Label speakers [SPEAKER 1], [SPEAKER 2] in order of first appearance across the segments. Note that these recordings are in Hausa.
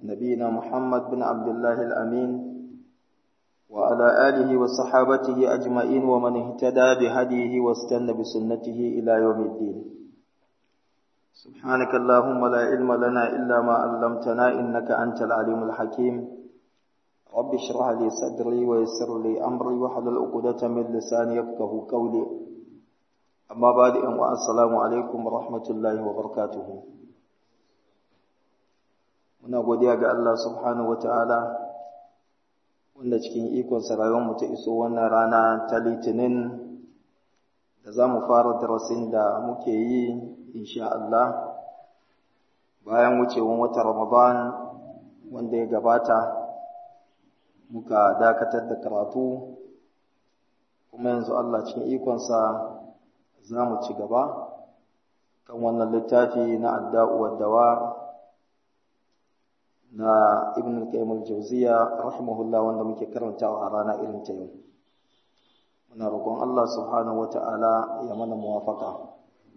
[SPEAKER 1] نبينا محمد بن عبد الله الأمين وعلى آله وصحابته أجمعين ومن اهتدى بهديه واستنى بسنته إلى يوم الدين سبحانك اللهم لا علم لنا إلا ما علمتنا إنك أنت العليم الحكيم رب اشرح لي صدري ويسر لي أمري واحلل عقدة من لساني يفقه قولي أما بعد السلام عليكم ورحمة الله وبركاته muna godiya ga Allah subhanahu wataala wanda cikin ikonsa rayuwarmu ta iso wannan rana ta litinin da za mu fara darasin da muke yi insha Allah bayan wucewan wata Ramadan wanda ya gabata muka dakatar da karatu kuma yanzu Allah cikin ikonsa za mu ci gaba kan wannan littafi na adda'u waddawa na ibn al-qayyim al-jawziya rahimahullah wanda muke karantawa a rana irin ta yau muna roƙon Allah subhanahu wata'ala ya mana muwafaka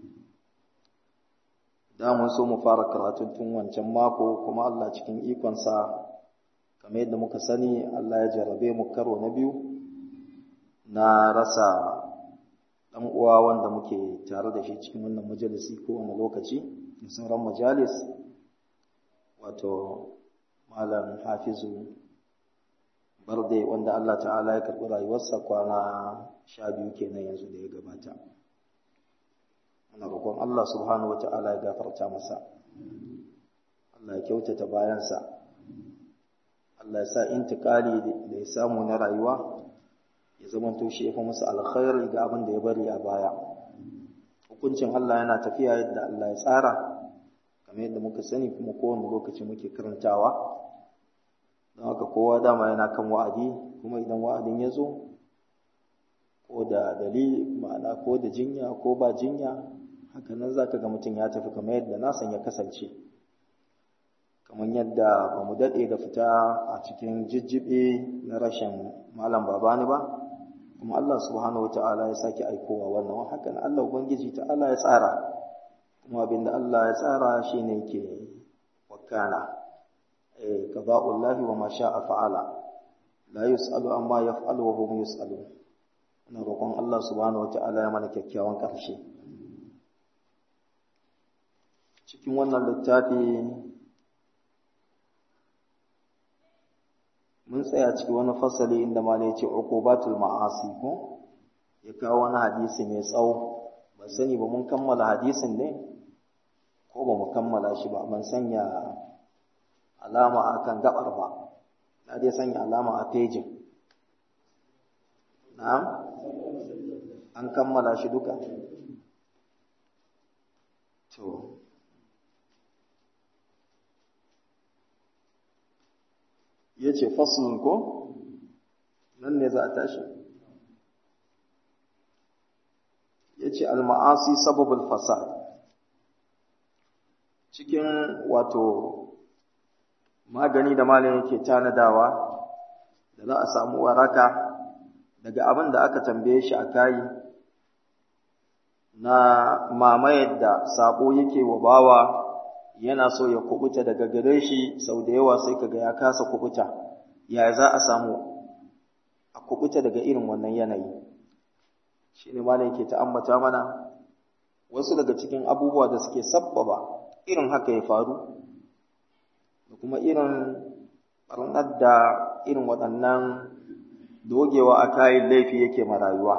[SPEAKER 1] da mun so mu fara karatun tun wancan mako kuma Allah cikin ikonsa kamar yadda muka sani Allah ya jarabe mu karo na biyu na rasa dan uwa wanda muke tare da shi cikin wannan majalisi ko wani lokaci da sauran majalis wato malam hafizu barde wanda Allah ta'ala ya karɓi rayuwarsa kwana sha biyu kenan yanzu da ya gabata muna roƙon Allah subhanahu wa ta'ala ya gafarta masa Allah ya kyautata bayansa Allah ya sa intikali da ya samu na rayuwa ya zama to shi ya fi musu alkhairi ga abin da ya bari a baya hukuncin Allah yana tafiya yadda Allah ya tsara kamar yadda muka sani kuma kowane lokaci muke karantawa don haka kowa dama yana kan wa'adi kuma idan wa'adin ya zo ko da dalili ma'ana ko da jinya ko ba jinya haka nan za ka ga mutum ya tafi kamar yadda nasan ya kasance kamar yadda ba mu daɗe da fita a cikin jijjibe na rashin malam babani ba kuma Allah subhanahu wata'ala ya sake aikowa wannan hakan Allah ubangiji ta'ala ya tsara kuma abinda Allah ya tsara shine yake wakana eh qada'ullahi wa ma sha'a fa'ala la yus'alu amma yaf'alu wa hum yus'alun ina roƙon Allah subhanahu wata'ala ya mana kyakkyawan ƙarshe cikin wannan littafi mun tsaya cikin wani fasali inda malai ya ce uqubatul ma'asi ko ya kawo wani hadisi mai tsawo ban sani ba mun kammala hadisin ne ko ba mu kammala shi ba ban sanya alama a kan gabar ba na dai sanya alama a pejin na'am an kammala shi duka to ya ce faslun ko nan ne za a tashi ya ce al-ma'asi sababul fasad cikin wato magani da malam yake tanadawa da za a samu waraka daga abin da aka tambaye shi a kayi na mamayar da sabo yake wa bawa yana so ya kubuta daga gare shi sau da yawa sai kaga ya kasa kubuta ya za a samu a kubuta daga irin wannan yanayi shi ne malam yake ta ambata mana wasu daga cikin abubuwa da suke sabbaba irin haka ya faru da kuma irin ɓarnar da irin waɗannan dogewa a kayan laifi yake ma rayuwa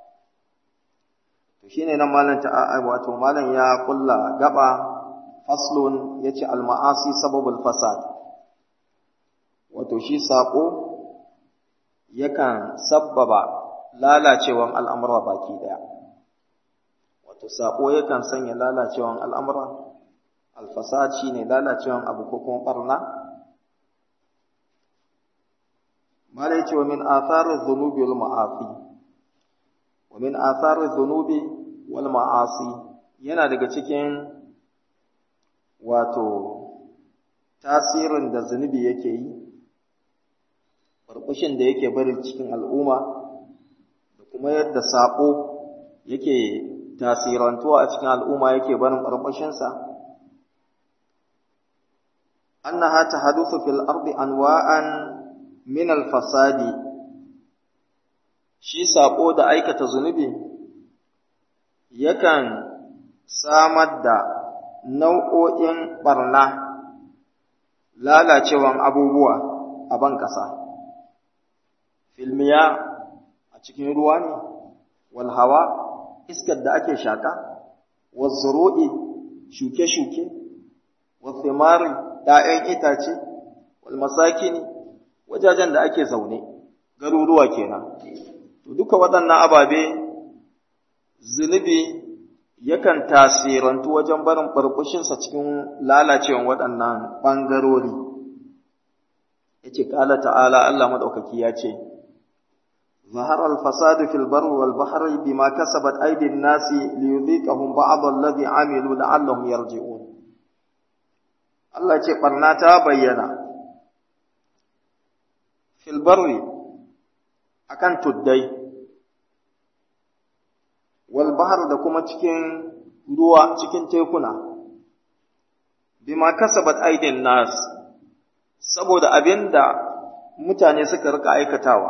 [SPEAKER 1] to shine nan malam ta wato malam ya kulla gaba faslun yace al-ma'asi sababul fasad wato shi sako yakan sabbaba lalacewan al'amura baki daya wato sako yakan sanya lalacewan al'amura al-fasad shine lalacewan abu ko kuma barna mala yace wa min athariz dhunubi wal ma'asi wa min athariz dhunubi wal ma'asi yana daga cikin wato tasirin da zunubi yake yi barbushin da yake bari cikin al'umma da kuma yadda saƙo yake tasirantuwa a cikin al'umma yake barin barbushinsa annaha tahaduthu fil ardi anwa'an min al fasadi shi sako da aikata zunubi yakan samar da nau'o'in barna lalacewan abubuwa a ban ƙasa filmiya a cikin ruwa ne wal hawa iskar da ake shaka wazzuru'i shuke-shuke wathimari ‘ya'yan itace wal masakini wajajen da ake zaune garuruwa kenan to duka waɗannan ababe zunubi yakan tasirantu wajen barin ɓarɓushinsa cikin lalacewan waɗannan ɓangarori ya ce ƙala ta'ala Allah maɗaukaki ya ce ظهر الفساد في البر والبحر بما كسبت أيدي الناس ليذيقهم بعض الذي عملوا لعلهم يرجعون Allah ce ɓarna ta bayyana filbarri a kan tuddai, walbahar da kuma cikin ruwa cikin tekuna, bima kasabat aidin nas, saboda abin da mutane suka rika aikatawa.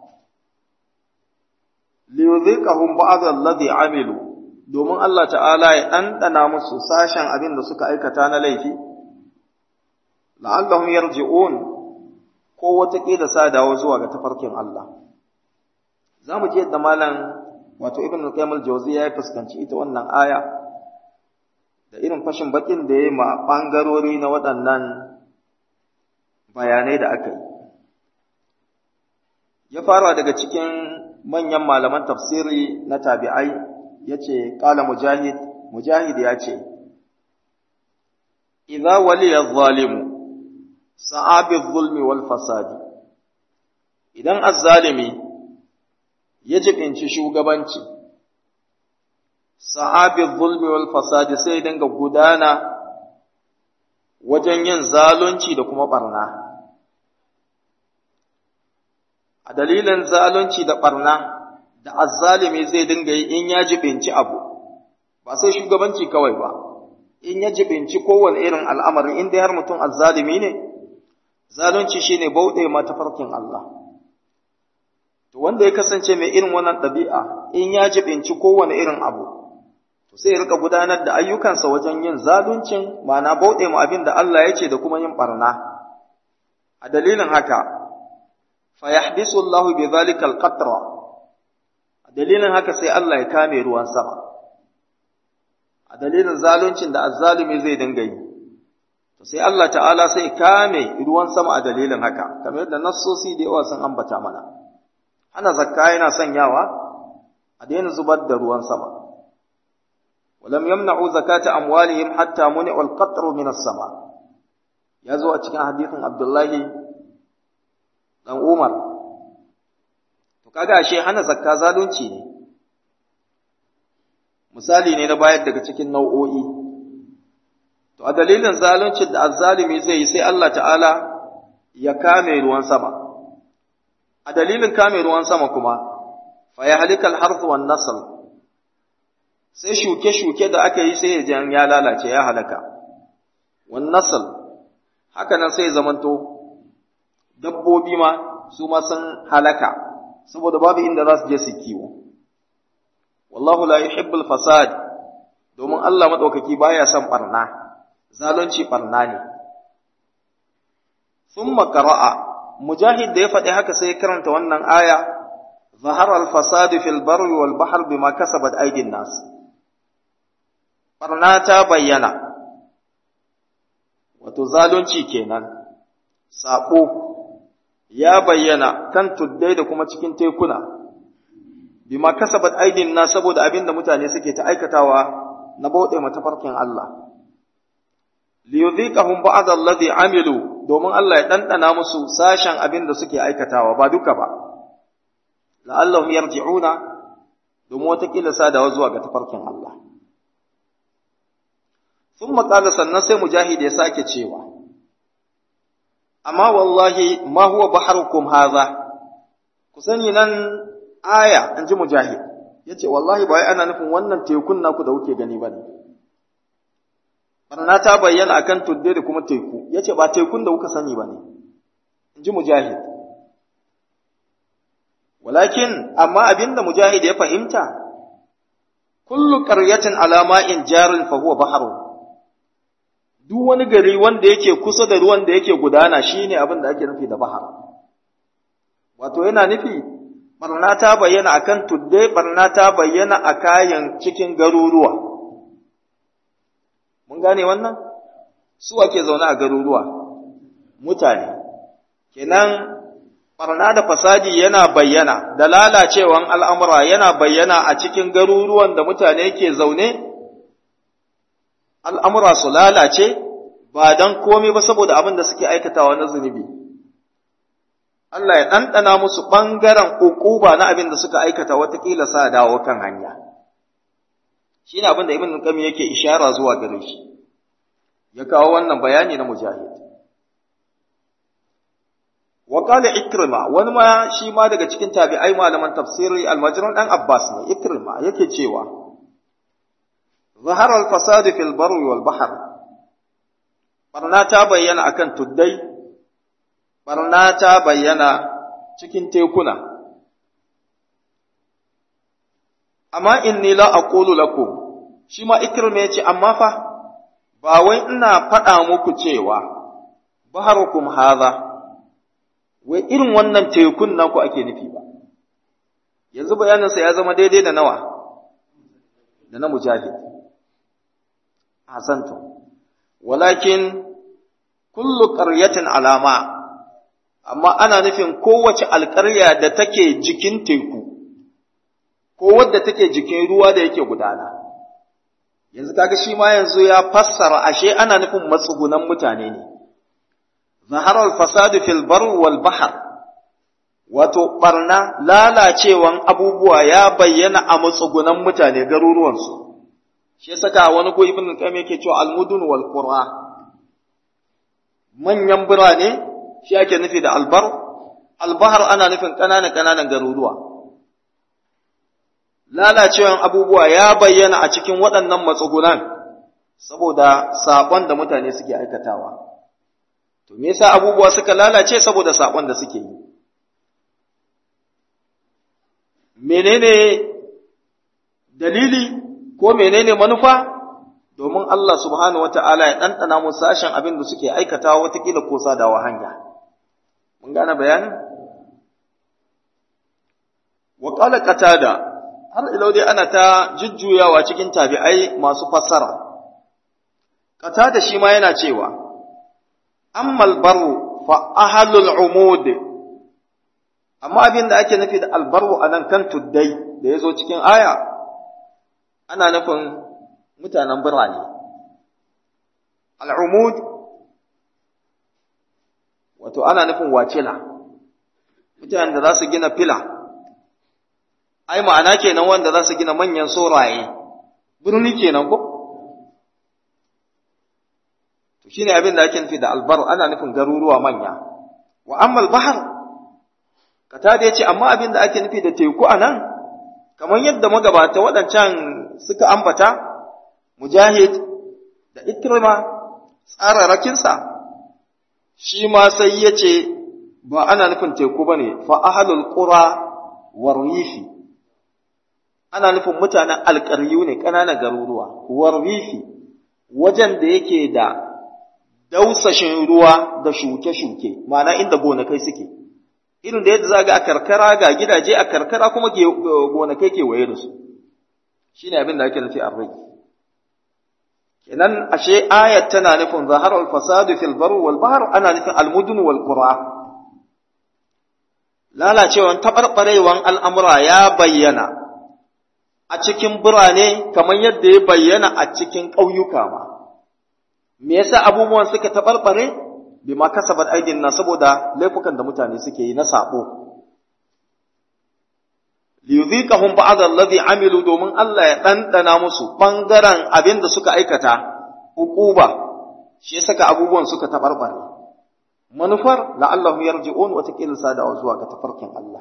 [SPEAKER 1] liyudhiqahum ba'd alladhi amilu domin Allah ta'ala ya ɗanɗana musu sashen abin da suka aikata na laifi la'allahum yarji'un ko wataƙila sa dawo zuwa ga tafarkin Allah za mu ji yadda malam wato ibn al-qayyim al-jawziya ya fuskanci ita wannan aya da irin fashin bakin da ya ma bangarori na waɗannan bayanai da aka yi ya fara daga cikin manyan malaman tafsiri na tabi'ai yace qala mujahid mujahid ya ce idza waliya zalimu sa'abi zulmi wal fasadi idan azzalimi ya jibinci shugabanci sa'abi zulmi wal fasadi sai dinga gudana wajen yin zalunci da kuma barna a dalilin zalunci da barna da azzalimi zai dinga yi in ya jibinci abu ba sai shugabanci kawai ba in ya jibinci kowane irin al'amari in dai har mutum azzalimi ne zalunci shine bauɗe ma tafarkin Allah to wanda ya kasance mai irin wannan ɗabi'a in ya jibinci kowane irin abu to sai ya rika gudanar da ayyukansa wajen yin zaluncin ma'ana bauɗe ma abin da Allah ya ce da kuma yin barna a dalilin haka fa yahbisu Allahu bi dhalika al-qatra a dalilin haka sai Allah ya kame ruwan sama a dalilin zaluncin da azzalumi zai dinga yi to sai Allah ta'ala sai kame ruwan sama a dalilin haka kamar yadda nassosi da yawa sun ambata mana hana zakka yana sanyawa a daina zubar da ruwan sama ولم يمنعوا زكاة أموالهم حتى منعوا القطر من السماء يزو أتكن حديث عبد الله dan Umar to kaga ashe hana zakka zalunci ne misali ne na bayar daga cikin nau'o'i to a dalilin zaluncin da azzalimi zai yi sai Allah ta'ala ya kame ruwan sama a dalilin kame ruwan sama kuma fa ya halikal harth wan nasl sai shuke-shuke da aka yi sai ya ya lalace ya halaka wan nasl haka nan sai zamanto dabbobi ma su ma sun halaka saboda babu inda za su je su kiwo wallahu la yuhibbul fasad domin Allah madaukaki baya son barna zalunci barna ne thumma qara'a mujahid da ya faɗi haka sai ya karanta wannan aya ظهر الفساد في البر والبحر بما كسبت أيدي الناس barna ta bayyana wato zalunci kenan saƙo ya bayyana kan tuddai da kuma cikin tekuna bima kasabat aidin na saboda abin da mutane suke ta aikatawa na bauɗe matafarkin Allah liyudhiqahum ba'd alladhi amilu domin Allah ya dandana musu sashen abin da suke aikatawa ba duka ba la'allahum yarji'una domin watakila sadawa zuwa ga tafarkin Allah ثم قال sannan sai mujahid ya sake cewa amma wallahi ma huwa baharukum hadha ku sani nan aya an ji mujahid yace wallahi ba ana nufin wannan tekun naku da kuke gani bane barna ta bayyana akan tudde da kuma teku yace ba tekun da kuka sani bane inji mujahid walakin amma abinda mujahid ya fahimta kullu qaryatin ala ma'in jarin fa huwa bahrun duk wani gari wanda yake kusa da ruwan da yake gudana shine abin da ake nufi da bahar wato yana nufi barna ta bayyana akan tudde barna ta bayyana a kayan cikin garuruwa mun gane wannan su ake zaune a garuruwa mutane kenan barna da fasadi yana bayyana da lalacewan al'amura yana bayyana a cikin garuruwan da mutane ke zaune al'amura su lalace ba don komai ba saboda abin da suke aikatawa na zunubi. Allah ya ɗanɗana musu ɓangaren ƙuƙuba na abin da suka aikata watakila sa dawo kan hanya. Shi ne abin da Ibn Qayyim yake ishara zuwa gare shi, ya kawo wannan bayani na mujahid. Wa qala Ikrima wani ma shi ma daga cikin tabi'ai malaman tafsiri almajiran ɗan Abbas ne Ikrima yake cewa ظهر الفساد في البر والبحر barna ta bayyana akan tuddai barna ta bayyana cikin tekuna amma inni la aqulu lakum shi ma ikrima yace amma fa ba wai ina faɗa muku cewa baharukum hadha wai irin wannan tekun naku ake nufi ba yanzu bayaninsa ya zama daidai da nawa da na mujahid hasantum walakin kullu qaryatin alama amma ana nufin kowace alƙarya da take jikin teku ko wadda take jikin ruwa da yake gudana yanzu kaga shi ma yanzu ya fassara ashe ana nufin matsugunan mutane ne zahara al-fasadu fil bar wal bahr wato barna lalacewan abubuwa ya bayyana a matsugunan mutane garuruwansu shi ya saka wani ko ibn qayyim yake cewa al-mudun wal qura manyan birane shi ake nufi da albar albahar ana nufin ƙananan ƙananan garuruwa lalacewan abubuwa ya bayyana a cikin waɗannan matsugunan saboda sabon da mutane suke aikatawa to me yasa abubuwa suka lalace saboda sabon da suke yi menene dalili ko menene manufa domin Allah subhanahu wata'ala ya ɗanɗana mu sashen abin da suke aikatawa watakila ko sadawa hanya mun gane bayanin wa qala qatada har ilau dai ana ta jujjuyawa cikin tabi'ai masu fassara qatada shi ma yana cewa ammal baru fa ahlul umud amma abin da ake nufi da albaru anan kan tuddai da yazo cikin aya ana nufin mutanen birane al'umud wato ana nufin wacila mutanen da za su gina fila ai ma'ana kenan wanda za su gina manyan soraye birni kenan ko to shine abin da ake nufi da albar ana nufin garuruwa manya wa ammal bahar kata da yace amma abin da ake nufi da teku anan kamar yadda magabata waɗancan suka ambata mujahid da ikrima tsararrakinsa shi ma sai ya ce ba ana nufin teku ba ne fa ahalul qura warwifi ana nufin mutanen alƙaryu ne ƙananan garuruwa warwifi wajen da yake da dausashin ruwa da shuke-shuke ma'ana inda gonakai suke irin da yadda za ga a karkara ga gidaje a karkara kuma gonakai kewaye da su shi ne abin da ake nufi arrai kenan ashe ayat tana nufin zaharar fasadu fil bar wal bahr ana nufin almudun wal qura lalacewan tabarbarewan al'amura ya bayyana a cikin birane kamar yadda ya bayyana a cikin ƙauyuka ma me yasa abubuwan suka tabarbare bima kasabat aidin na saboda laifukan da mutane suke yi na sabo liyudhiqahum ba'd alladhi amilu domin Allah ya dandana musu bangaren abin da suka aikata hukuba shi ya saka abubuwan suka tabarbare manufar la'allahum yarji'un wa taqil sadawa zuwa ga tafarkin Allah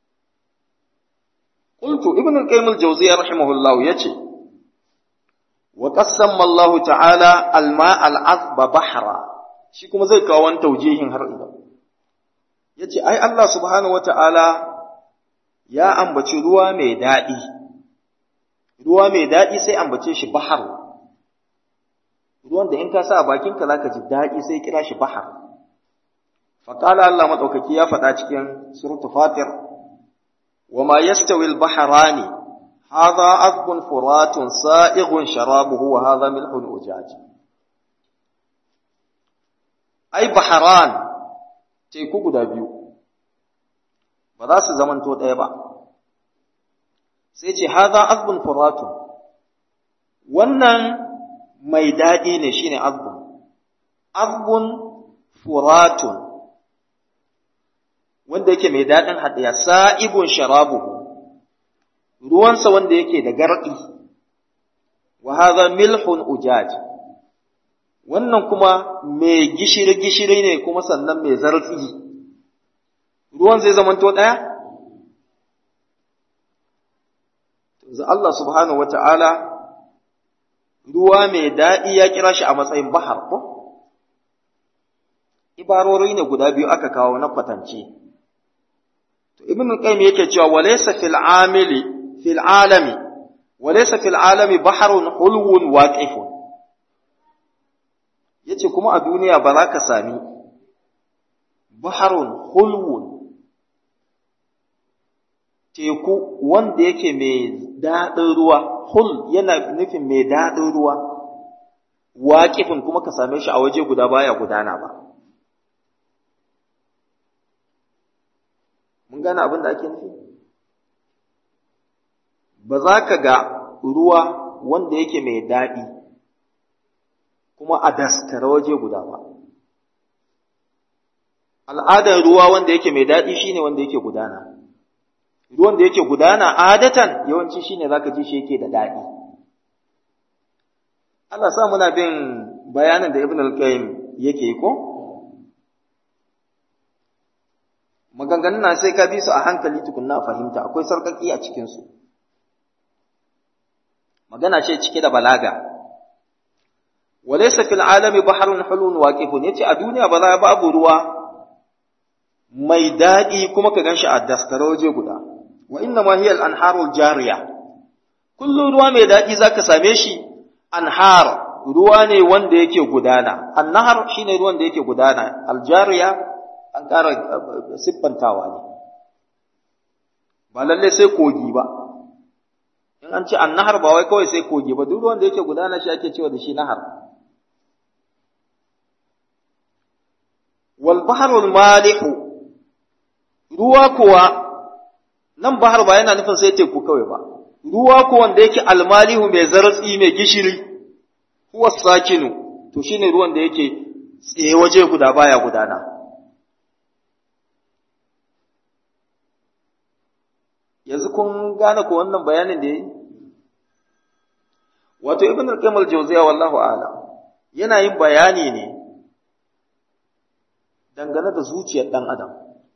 [SPEAKER 1] qultu ibn al-qayyim al-jawziyya rahimahullah yace wa qassama Allah ta'ala alma al'azba bahra shi kuma zai kawo wani taujihin har ila yace ai Allah subhanahu wata'ala ya ambaci ruwa mai daɗi ruwa mai daɗi sai ambace shi bahar ruwan da in ka sa a bakinka zaka ji daɗi sai kira shi bahar faqala Allah madaukaki ya faɗa cikin suratul fatir wama yastawi al-bahrani hadha azbun furatun sa'ighun sharabuhu wa hadha milhun ujaj ai baharan teku guda biyu ba za su zamanto ɗaya ba sai ce haza azbun furatun wannan mai daɗi ne shine azbun azbun furatun wanda yake mai daɗin haɗiya sa'ibun sharabuhu ruwansa wanda yake da garɗi wa haza milhun ujaj wannan kuma mai gishiri-gishiri ne kuma sannan mai zarfi ruwan zai zamanto ɗaya? Yanzu Allah subhanahu wata'ala ruwa mai daɗi ya kira shi a matsayin bahar ko? Ibarori ne guda biyu aka kawo na kwatance. To, Ibn Qayyim yake cewa walaysa fil amili fil alami walaysa fil alami baharun hulwun waqifun yace kuma a duniya ba za ka sami baharun hulwun teku wanda yake mai daɗin ruwa hul yana nufin mai daɗin ruwa waƙifin kuma ka same shi a waje guda baya gudana ba mun gane abin da ake nufi ba za ka ga ruwa wanda yake mai daɗi kuma a daskara waje guda ba al'adar ruwa wanda yake mai daɗi shine wanda yake gudana ruwan da yake gudana adatan yawanci shine zaka ji shi yake da daɗi Allah sa muna bin bayanin da Ibn al-Qayyim yake ko maganganun na sai ka bi su a hankali tukunna fahimta akwai sarkaki a cikin su magana ce cike da balaga walaysa fil alami bahrun hulun waqifun yace a duniya ba za babu ruwa mai daɗi kuma ka ganshi a daskare waje guda wa inna ma hiya al-anharu al-jariya kullu ruwa mai daɗi zaka same shi anhar ruwa ne wanda yake gudana annahar shine ruwan da yake gudana al-jariya an ƙara siffantawa ne ba lalle sai kogi ba in an ce annahar ba wai kawai sai kogi ba duk ruwan da yake gudana shi ake cewa da shi nahar wal bahrul malihu ruwa kuwa nan bahar ba yana nufin sai teku kawai ba ruwa ko wanda yake almalihu mai zaratsi mai gishiri huwa sakinu to shine ruwan da yake tsaye waje guda baya gudana yanzu kun gane ko wannan bayanin da yayi wato ibn al-qayyim al-jawziya wallahu a'lam yana yin bayani ne dangane da zuciyar dan adam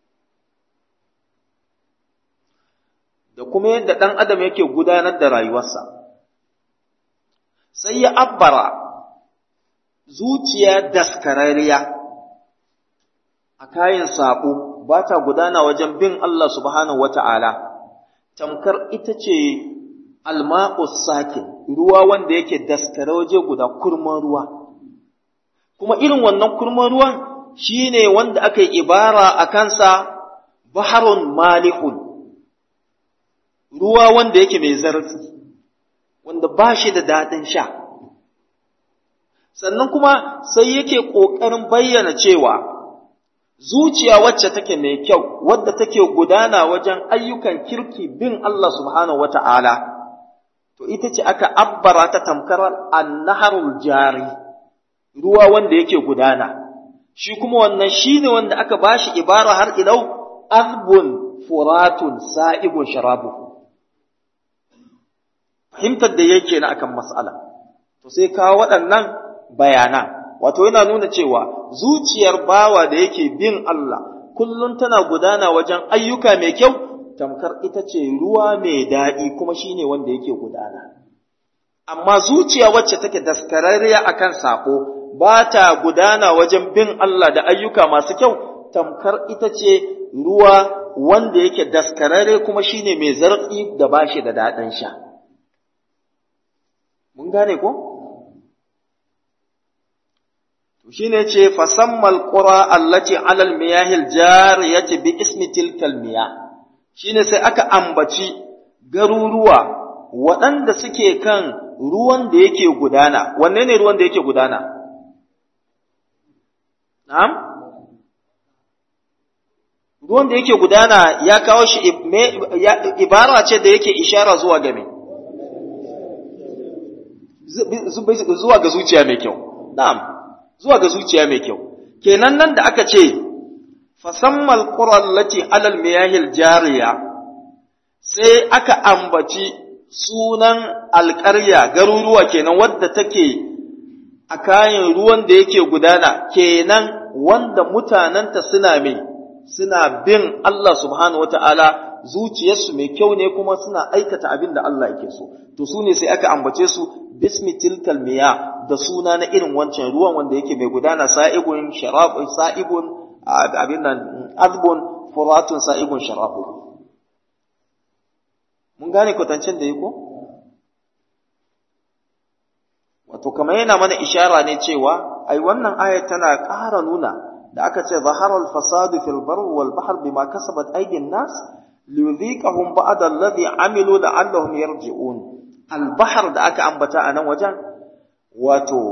[SPEAKER 1] da kuma yadda ɗan adam yake gudanar da rayuwarsa sai ya abbara zuciya daskararriya a kayan saƙo ba ta gudana wajen bin Allah subhanahu wata'ala tamkar ita ce alma'us sakin ruwa wanda yake daskare waje guda kurman ruwa kuma irin wannan kurman ruwan shine wanda aka yi ibara a kansa baharun malihun ruwa wanda yake mai zarfi wanda ba shi da daɗin sha sannan kuma sai yake ƙoƙarin bayyana cewa zuciya wacce take mai kyau wadda take gudana wajen ayyukan kirki bin Allah subhanahu wata'ala to ita ce aka abbara ta tamkar annaharul jari ruwa wanda yake gudana shi kuma wannan shine wanda aka bashi ibara har ilau azbun furatun sa'ibun sharabuhu fahimtar da yake na akan mas'ala to sai kawo waɗannan bayanan wato yana nuna cewa zuciyar bawa da yake bin Allah kullum tana gudana wajen ayyuka mai kyau tamkar ita ce ruwa mai daɗi kuma shine wanda yake gudana amma zuciya wacce take daskararriya akan sako ba ta gudana wajen bin Allah da ayyuka masu kyau tamkar ita ce ruwa wanda yake daskararre kuma shine mai zartsi da bashi da daɗin sha mun gane ko to shine ce fasammal qura allati alal miyahil jariyati bi ismi tilkal miyah shine sai aka ambaci garuruwa waɗanda suke kan ruwan da yake gudana wanne ne ruwan da yake gudana na'am ruwan da yake gudana ya kawo shi ibara ce da yake ishara zuwa ga me zuwa ga zuciya mai kyau na'am zuwa ga zuciya mai kyau kenan nan da aka ce fasammal qura allati alal miyahil jariya sai aka ambaci sunan alƙarya garuruwa kenan wadda take a kayan ruwan da yake gudana kenan wanda mutanenta suna mai suna bin Allah subhanahu wata'ala zuciyarsu mai kyau ne kuma suna aikata abin da Allah yake so to su ne sai aka ambace su bismi tilkal miya da suna na irin wancan ruwan wanda yake mai gudana sa'ibun sharab sa'ibun abin nan azbun furatun sa'ibun sharabu mun gane kwatancin da yako wato kamar yana mana ishara ne cewa ai wannan ayat tana ƙara nuna da aka ce zaharar fasadu fil bar wal bahr bima kasabat aydin nas liyudhiqahum ba'da alladhi amilu la'allahum yarji'un al bahr da aka ambata a nan wajen wato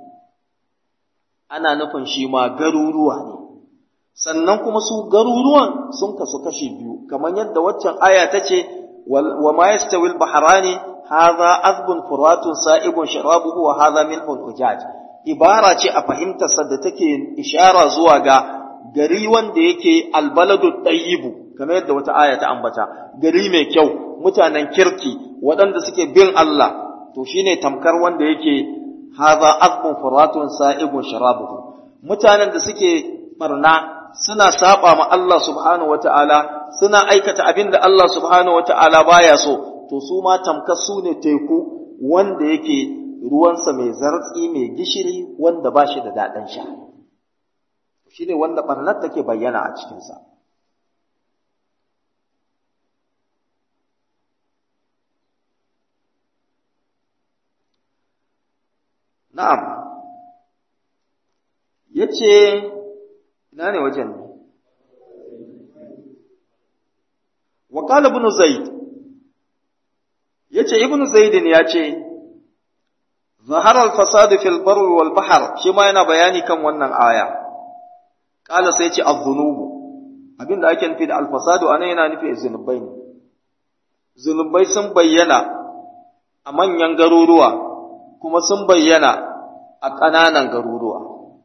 [SPEAKER 1] ana nufin shi ma garuruwa ne sannan kuma su garuruwan sun kasu kashi biyu kamar yadda waccan aya ta ce wa ma yastawi al bahrani hadha azbun furatun sa'ibun sharabuhu wa hadha milhun ujaj ibara ce a fahimtarsa da take ishara zuwa ga gari wanda yake albaladu tayyibu kamar yadda wata aya ta ambata gari mai kyau mutanen kirki waɗanda suke bin Allah to shine tamkar wanda yake haza azbun furatun sa'ibun sharabuhu mutanen da suke barna suna saba ma Allah subhanahu wata'ala suna aikata abin da Allah subhanahu wata'ala baya so to su ma tamkar su ne teku wanda yake ruwansa mai zartsi mai gishiri wanda ba shi da daɗin sha shi ne wanda ɓarnar take bayyana a cikinsa na'am ya ce ina ne wajen ne wa ibn zaid ya ce ibn zaidin ya ce ظهر الفساد في البر والبحر shi ma yana bayani kan wannan aya kala sai ce az-zunubu abinda ake nufi da al-fasadu anan yana nufi zunubai ne zunubai sun bayyana a manyan garuruwa kuma sun bayyana a ƙananan garuruwa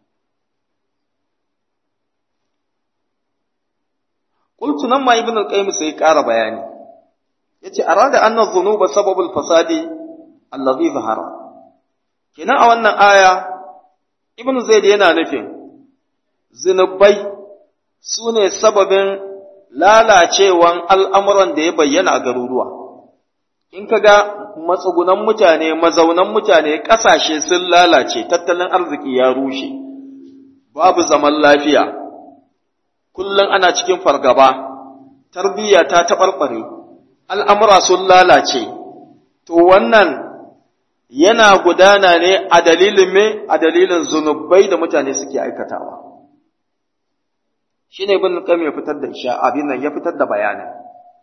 [SPEAKER 1] qultu nan ma ibn al-qayyim sai ƙara bayani yace arada anna dhunuba sababul fasadi allazi zahara kenan a wannan aya ibnu zaid yana nufin zinubai su ne sababin lalacewan al'amuran da ya bayyana a garuruwa in ka ga matsugunan mutane mazaunan mutane ƙasashe sun lalace tattalin arziki ya rushe babu zaman lafiya kullum ana cikin fargaba tarbiyya ta taɓarɓare al'amura sun lalace to wannan yana gudana ne a dalilin me a dalilin zunubai da mutane suke aikatawa shine ibn qayyim ya fitar da isha abin nan ya fitar da bayanin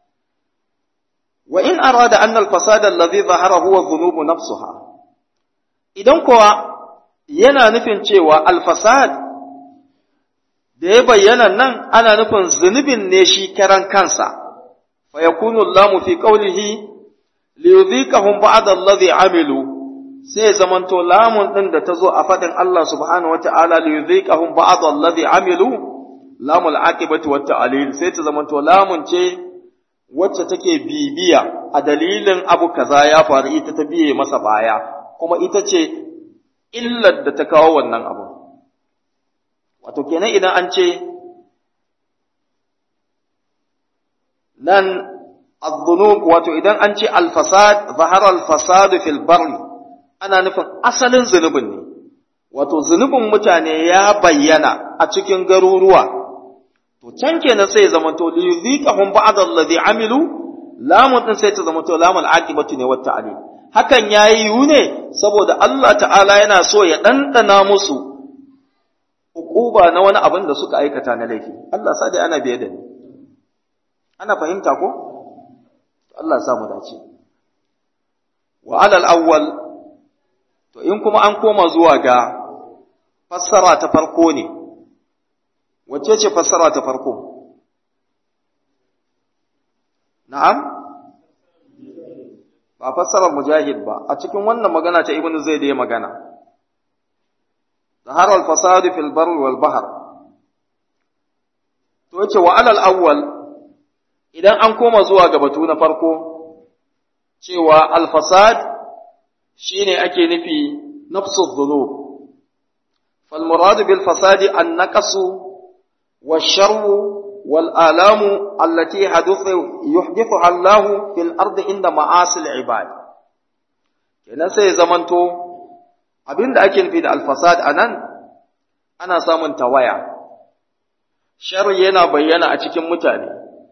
[SPEAKER 1] wa in arada anna al-fasada alladhi zahara huwa dhunub nafsuha idan kuwa yana nufin cewa al-fasad da ya bayyana nan ana nufin zunubin ne shi karan kansa fa yakunu allamu fi qawlihi liyudhiqahum ba'da alladhi amilu sai zamanto lamun ɗin da ta zo a faɗin Allah subhanahu wata'ala li yudhiqahum ba'd alladhi amilu lamul aqibati wat ta'lil sai ta zamanto lamun ce wacce take bibiya a dalilin abu kaza ya faru ita ta biye masa baya kuma ita ce illar da ta kawo wannan abu wato kenan idan an ce nan الذنوب wato idan an ce al-fasad zahara al-fasad fil barri ana nufin asalin zunubin ne wato zunubin mutane ya bayyana a cikin garuruwa to can kenan sai ya zamanto li yuziqahum ba'd alladhi amilu lamun din sai ta zamanto lamul aqibatu ne wata alim hakan yayi yu ne saboda Allah ta'ala yana so ya dandana musu hukuba na wani abin da suka aikata na laifi Allah sa dai ana biye da ni ana fahimta ko Allah ya samu dace wa alal awwal to in kuma an koma zuwa ga fassara ta farko ne wacce ce fassara ta farko na'am ba fassarar mujahid ba a cikin wannan magana ta ibnu zaid ya magana zahara al-fasad fil barr wal bahr to yace wa alal awwal idan an koma zuwa ga batu na farko cewa al-fasad shine ake nufi nafsu dhunub fal murad bil fasadi an naqasu والشر والآلام التي حدث يحدثها الله في الأرض عند معاصي العباد kenan sai zamanto abinda ake nufi da alfasad anan ana samun tawaya sharri yana bayyana a cikin mutane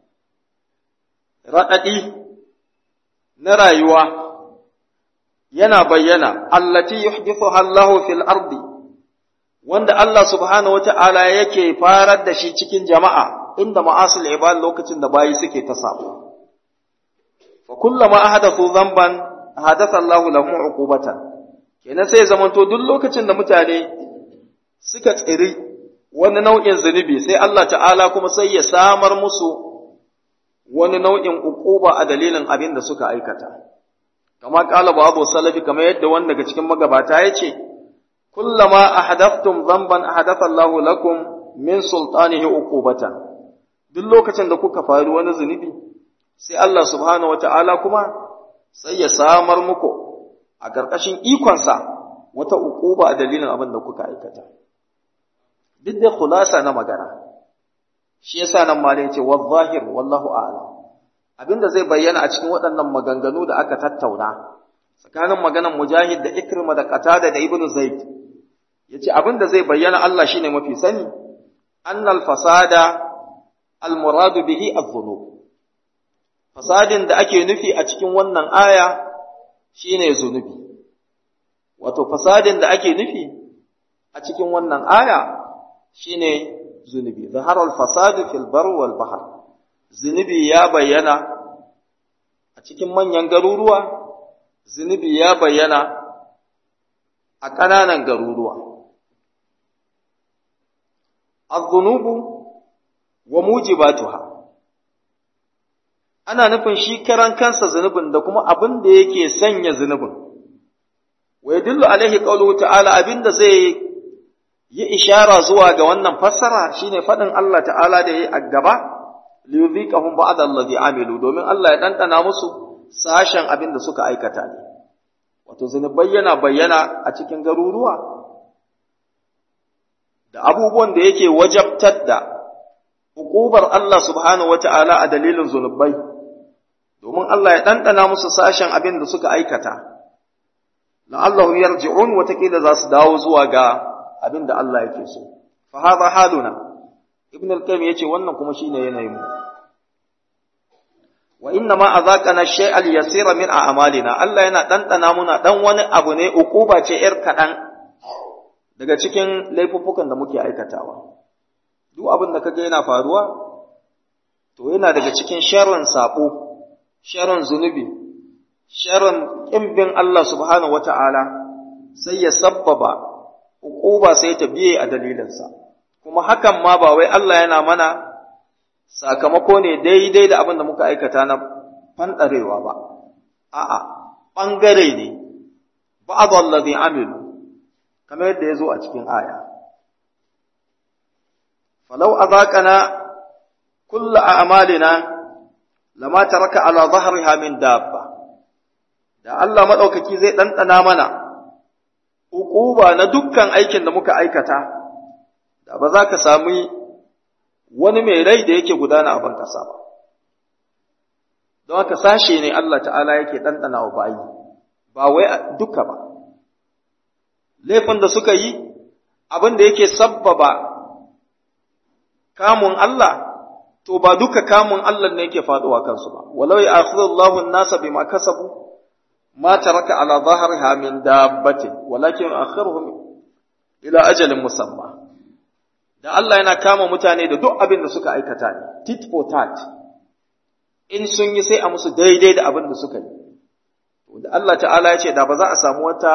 [SPEAKER 1] raɗaɗi na rayuwa yana bayyana allati yuhdithuha Allahu fil ardi wanda Allah subhanahu wata'ala yake farar da shi cikin jama'a inda ma'asul ibad lokacin da bayi suke ta sabo fa kullama ahadathu dhanban hadatha Allah lahum uqubatan kenan sai zamanto duk lokacin da mutane suka tsiri wani nau'in zunubi sai Allah ta'ala kuma sai ya samar musu wani nau'in uquba a dalilin abin da suka aikata kama kala babu salafi kamar yadda wanda daga cikin magabata ya ce kullama ahadathtum dhanban ahadatha Allahu lakum min sultanihi uqubatan duk lokacin da kuka faru wani zunubi sai Allah subhanahu wataala kuma sai ya samar muku a ƙarƙashin ikonsa wata uquba a dalilin abin da kuka aikata duk da khulasa na magana shi yasa nan ma yace wadh-zahir wallahu a'lam abinda zai bayyana a cikin waɗannan maganganu da aka tattauna tsakanin maganan mujahid da ikrima da qatada da ibnu zaid yace abinda zai bayyana Allah shine mafi sani annal fasada al muradu bihi adh-dhunub fasadin da ake nufi a cikin wannan aya shine zunubi wato fasadin da ake nufi a cikin wannan aya shine zunubi zahara al fasadu fil bar wal bahr zunubi ya bayyana a cikin manyan garuruwa zunubi ya bayyana a ƙananan garuruwa az-zunubu wa mujibatuha ana nufin shi karan kansa zunubin da kuma abin da yake sanya zunubin wa yadullu alaihi qawluhu ta'ala abinda zai yi ishara zuwa ga wannan fassara shine faɗin Allah ta'ala da yayi a gaba liyudhiqahum ba'da allazi amilu domin Allah ya dandana musu sashen abin da suka aikata ne wato zunubai yana bayyana a cikin garuruwa da abubuwan da yake wajabtar da hukubar Allah subhanahu wata'ala a dalilin zunubai domin Allah ya dandana musu sashen abin da suka aikata la'allahu yarji'un watakila za su dawo zuwa ga abin da Allah yake so fa hadha haluna ibn al-qayyim yace wannan kuma shine yanayin mu wa inna ma azaqana shay'al yasira min a'malina Allah yana dandana muna dan wani abu ne ukuba ce yar kadan daga cikin laifuffukan da muke aikatawa duk abin da kaga yana faruwa to yana daga cikin sharrin sabo sharrin zunubi sharrin kimbin Allah subhanahu wata'ala sai ya sabbaba ukuba sai ta biye a dalilinsa kuma hakan ma ba wai Allah yana mana sakamako ne daidai da abin da muka aikata na fanɗarewa ba, a'a, ɓangare ne, ba'ad allazi amilu, kamar yadda ya zo a cikin aya. Falau a zaƙana kulla a amalina, lama ta raka ala zahariha min dabba, da Allah maɗaukaki zai ɗanɗana mana, uquba na dukkan aikin da muka aikata, da ba za ka sami wani mai rai da yake gudana a ban ƙasa ba. Don haka sashe ne Allah ta'ala yake ɗanɗana wa bayi, ba wai duka ba, laifin da suka yi abin da yake sabbaba kamun Allah to ba duka kamun Allah ne yake faduwa kansu ba walau ya'khudullahu an-nasa bima kasabu ma taraka ala dhahriha min dabbatin walakin akhiruhum ila ajalin musamma da Allah yana kama mutane da duk abin da suka aikata ne tit for tat in sun yi sai a musu daidai da abin da suka yi da Allah ta'ala ya ce da ba za a samu wata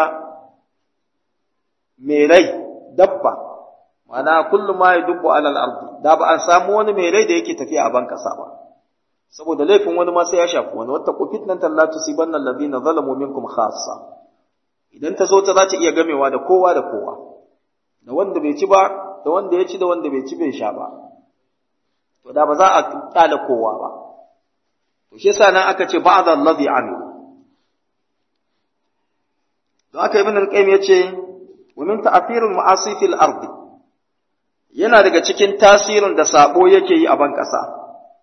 [SPEAKER 1] mai rai dabba mana kullum ma ya dubbu alal ardi da ba a samu wani mai rai da yake tafiya a ban kasa ba saboda laifin wani ma sai ya shafi wani wata ku fitnan la tusibanna alladhina zalamu minkum khassa idan ta zo ta za ta iya gamewa da kowa da kowa da wanda bai ci ba da wanda ya ci da wanda bai ci bai sha ba to da ba za a kyale kowa ba to shi yasa nan aka ce ba'd alladhi amil don aka ibn al-qayyim yace wa min ta'thiril ma'asi fil ardi yana daga cikin tasirin da sabo yake yi a ban ƙasa.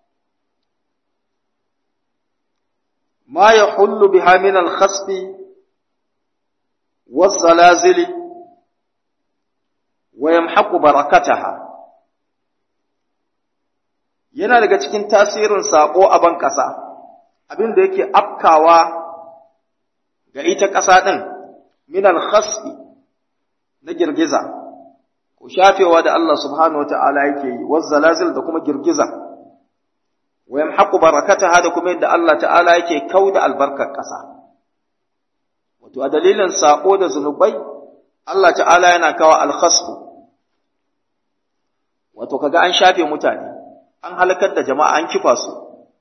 [SPEAKER 1] Ma ya hullu biha min al-khasfi was-zalazili wa yamhaqu barakataha yana daga cikin tasirin sabo a ban ƙasa abin da yake afkawa ga ita ƙasa ɗin min al-khasfi na girgiza ko shafewa da Allah subhanahu wa ta'ala yake yi, wazzalazil da kuma girgiza, wa yamhaqu barakataha da kuma yadda Allah ta'ala yake kau da albarkar ƙasa. Wato, a dalilin saƙo da zunubai, Allah ta'ala yana kawo alkhasfu, wato, kaga an shafe mutane, an halakar da jama'a an kifa su,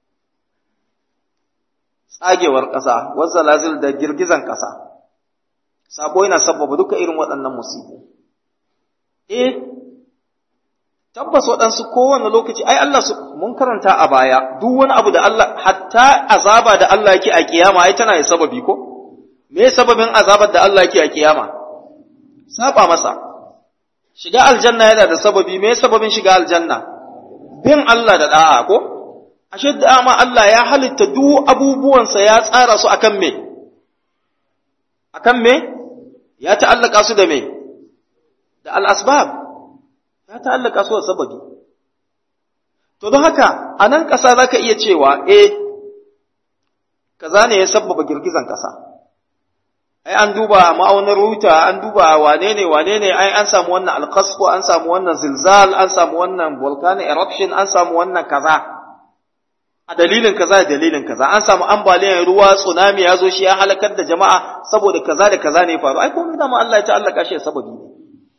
[SPEAKER 1] tsagewar ƙasa, wazzalazil da girgizan ƙasa. Sabo yana sabbaba duka irin waɗannan musibu. eh tabbas waɗansu kowane lokaci ai Allah su mun karanta a baya duk wani abu da Allah hatta azaba da Allah yake a kiyama ai tana da sababi ko me sababin azabar da Allah yake a kiyama saba masa shiga aljanna yana da sababi me sababin shiga aljanna bin Allah da da'a ko ashe da ma Allah ya halitta duk abubuwansa ya tsara su akan me akan me ya ta'allaka su da me da al'asbab ya ta'allaka su da sababi. To, don haka, a nan ƙasa za ka iya cewa, e, kaza ne ya sababa girgizan ƙasa. Ai, an duba ma'aunar ruta, an duba wane ne, wane ne, ai, an samu wannan alkasfu, an samu wannan zilzal, an samu wannan volcanic eruption, an samu wannan kaza. A dalilin kaza da dalilin kaza, an samu ambaliyar ruwa, tsunami ya zo shi ya halakar da jama'a saboda kaza da kaza ne faru. Ai, komai dama Allah ya ta'allaka shi da sababi ne.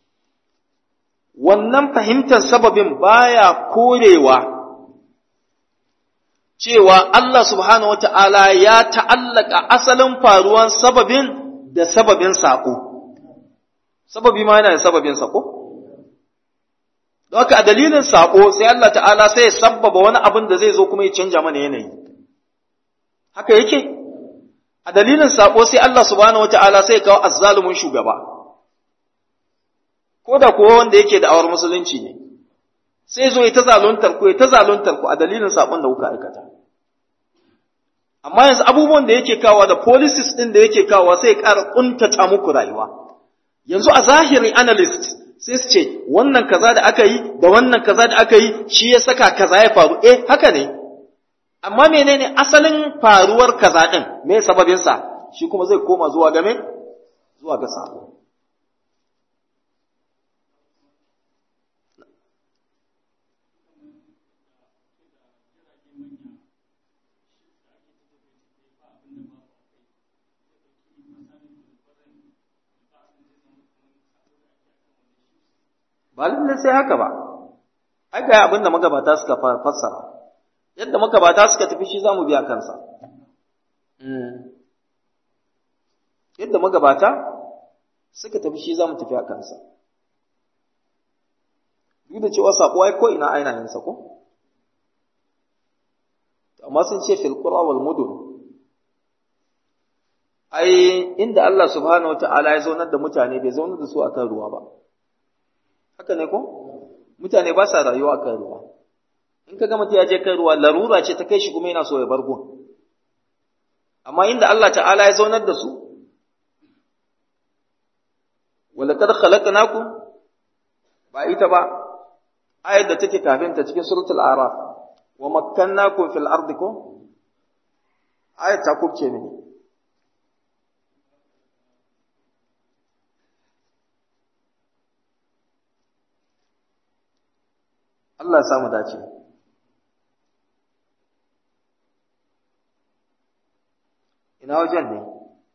[SPEAKER 1] wannan fahimtar sababin baya korewa cewa Allah subhanahu wata'ala ya ta'allaka asalin faruwan sababin da sababin saƙo. Sababi ma yana da sababin saƙo? Don haka a dalilin saƙo sai Allah ta'ala sai ya sabbaba wani abin da zai zo kuma ya canja mana yanayi. Haka yake? A dalilin saƙo sai Allah subhanahu wata'ala sai ya kawo azzalumin shugaba. ko da kuwa wanda yake da awar musulunci ne sai zo ya ta zaluntar ku ya ta zaluntar ku a dalilin sabon da kuka aikata amma yanzu abubuwan da yake kawo da policies din da yake kawo sai ya ƙara kuntata muku rayuwa yanzu a zahiri analyst sai su ce wannan kaza da aka yi da wannan kaza da aka yi shi ya saka kaza ya faru eh haka ne amma menene asalin faruwar kaza din me sababin sa shi kuma zai koma zuwa ga me zuwa ga sabo ba lallai sai haka ba ai ga abin da magabata suka fassara yadda magabata suka tafi shi zamu biya kansa yadda magabata suka tafi shi zamu tafi a kansa duk da cewa sako ai ko ina aina yin sako amma sun ce fil qura wal mudun ai inda Allah subhanahu wataala ya zaunar da mutane bai zaunar da su akan ruwa ba haka ne ko mutane ba sa rayuwa kan ruwa in ka ga mutum ya je kan ruwa larura ce ta kai shi kuma yana so ya bar gun amma inda Allah ta'ala ya zaunar da su wa walaqad khalaqnakum ba ita ba ayat da take kafin ta cikin suratul araf wa makkannakum fil ardi ko ayat ta kubce ne Allah ya samu dace ina wajen ne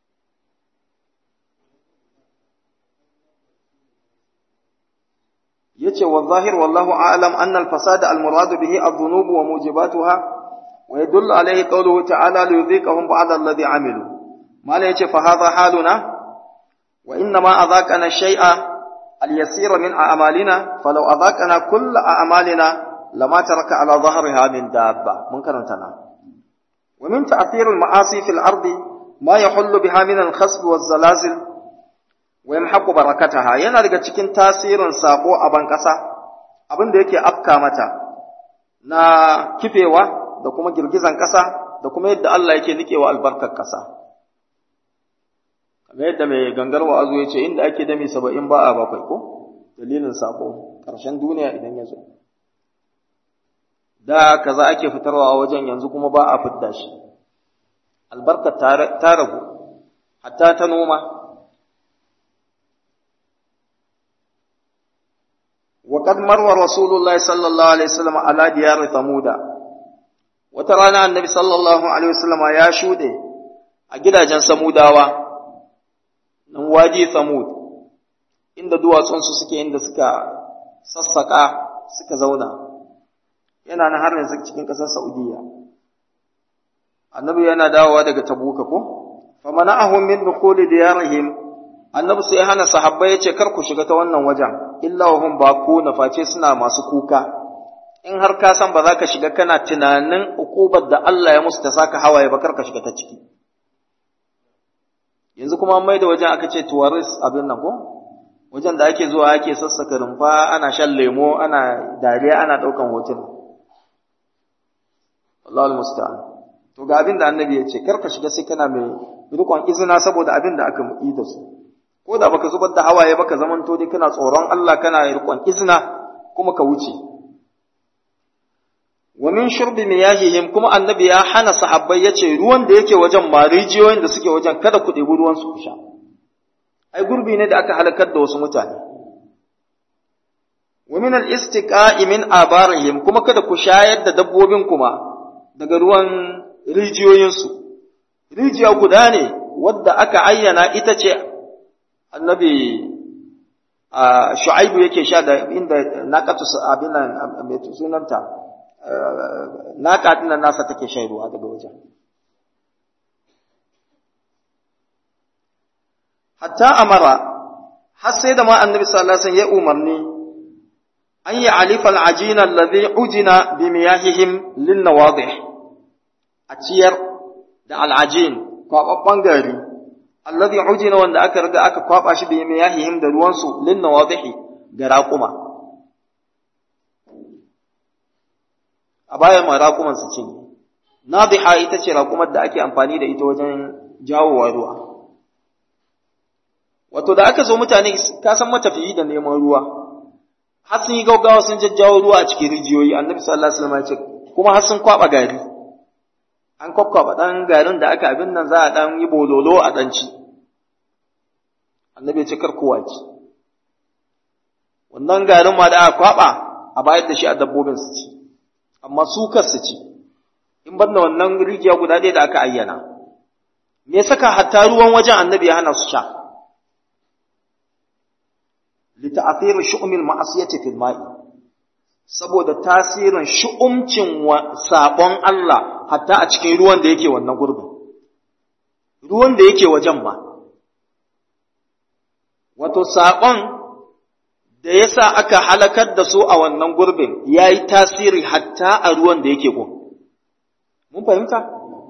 [SPEAKER 1] yace wa zahir wallahu a'lam anna al-fasad al-murad bihi adh-dhunub wa mujibatuha wa yadullu alayhi qawluhu ta'ala li yudhiqahum ba'da alladhi 'amilu mala yace fa hadha haluna wa inna ma adhaqana shay'a al-yasir min a'malina falau adhaqana kull a'malina lama taraka ala dhahriha min dabba mun karanta na wa min ta'thir al-ma'asi fil ardi ma yahullu biha min al-khasb waz-zalazil wa yamhaqu barakataha yana daga cikin tasirin sako a ban kasa abin da yake afka mata na kifewa da kuma girgizan kasa da kuma yadda Allah yake nikewa albarkar kasa kamar yadda mai gangar wa'azu ya ce inda ake dami saba'in ba a bakwai ko dalilin sako ƙarshen duniya idan ya zo da kaza ake fitarwa a wajen yanzu kuma ba a fidda shi albarkar ta ragu hatta ta noma وقد مر رسول الله صلى الله عليه وسلم على ديار ثمود وترانا النبي صلى الله عليه وسلم يا شوده a gidajen samudawa nan waje samud inda duwatsunsu suke inda suka sassaka suka zauna yana nan har yanzu cikin ƙasar saudiya annabi yana dawowa daga tabuka ko famana'ahum min dukhuli diyarihim annabi sai hana sahabbai yace kar ku shiga ta wannan wajen illa wa hum baquna face suna masu kuka in har ka san ba za ka shiga kana tunanin ukubar da Allah ya musu ta saka hawaye ba kar ka shiga ta ciki yanzu kuma mai da wajen aka ce tourist abin nan ko wajen da ake zuwa ake sassaka rumfa ana shan lemo ana dariya ana daukan hotuna Allahu musta'an to ga abin da annabi ya ce kar ka shiga sai kana mai rikon izina saboda abin da aka yi da su ko da baka zubar da hawaye baka zamanto dai kana tsoron Allah kana riƙon izina kuma ka wuce wa min shurbi miyahihim kuma annabi ya hana sahabbai yace ruwan da yake wajen ma rijiyoyin da suke wajen kada ku ɗebi ruwan su sha ai gurbi ne da aka halakar da wasu mutane wa min al-istiqa'i min abarihim kuma kada ku shayar da dabbobin kuma daga ruwan rijiyoyinsu rijiya guda ne wadda aka ayyana ita ce annabi shu'aibu yake sha da inda naqatu abin nan mai sunanta naqa din nan nasa take shan ruwa daga wajen hatta amara har sai da ma annabi sallallahu alaihi wasallam ya umarni an yi alifa al'ajina alladhi ujina bi miyahihim lin nawadih a ciyar da al'ajin kwababban gari alladhi ujina wanda aka riga aka kwaba shi bi miyahihim da ruwan su lin nawadihi ga raquma a bayan ma raquman su ce nadiha ita ce raqumar da ake amfani da ita wajen jawowa ruwa wato da aka zo mutane ka san matafiyi da neman ruwa har sun yi gaugawa sun jajjawo ruwa a cikin rijiyoyi annabi sallallahu alaihi wasallam ya ce kuma har sun kwaba gari an kwakwaba dan garin da aka abin nan za a dan yi bololo a dan ci annabi ya ce kar kowa ci wannan garin ma da aka kwaba a bayar da shi a dabbobin su ci amma su kar su ci in banda wannan rijiya guda ɗaya da aka ayyana me saka hatta ruwan wajen annabi ya hana su sha لتأثير شؤم المعصية في الماء saboda tasirin shu'umcin sabon Allah hatta a cikin ruwan da yake wannan gurbin ruwan da yake wajen ma wato sabon da yasa aka halakar da su a wannan gurbin yayi tasiri hatta a ruwan da yake gun mun fahimta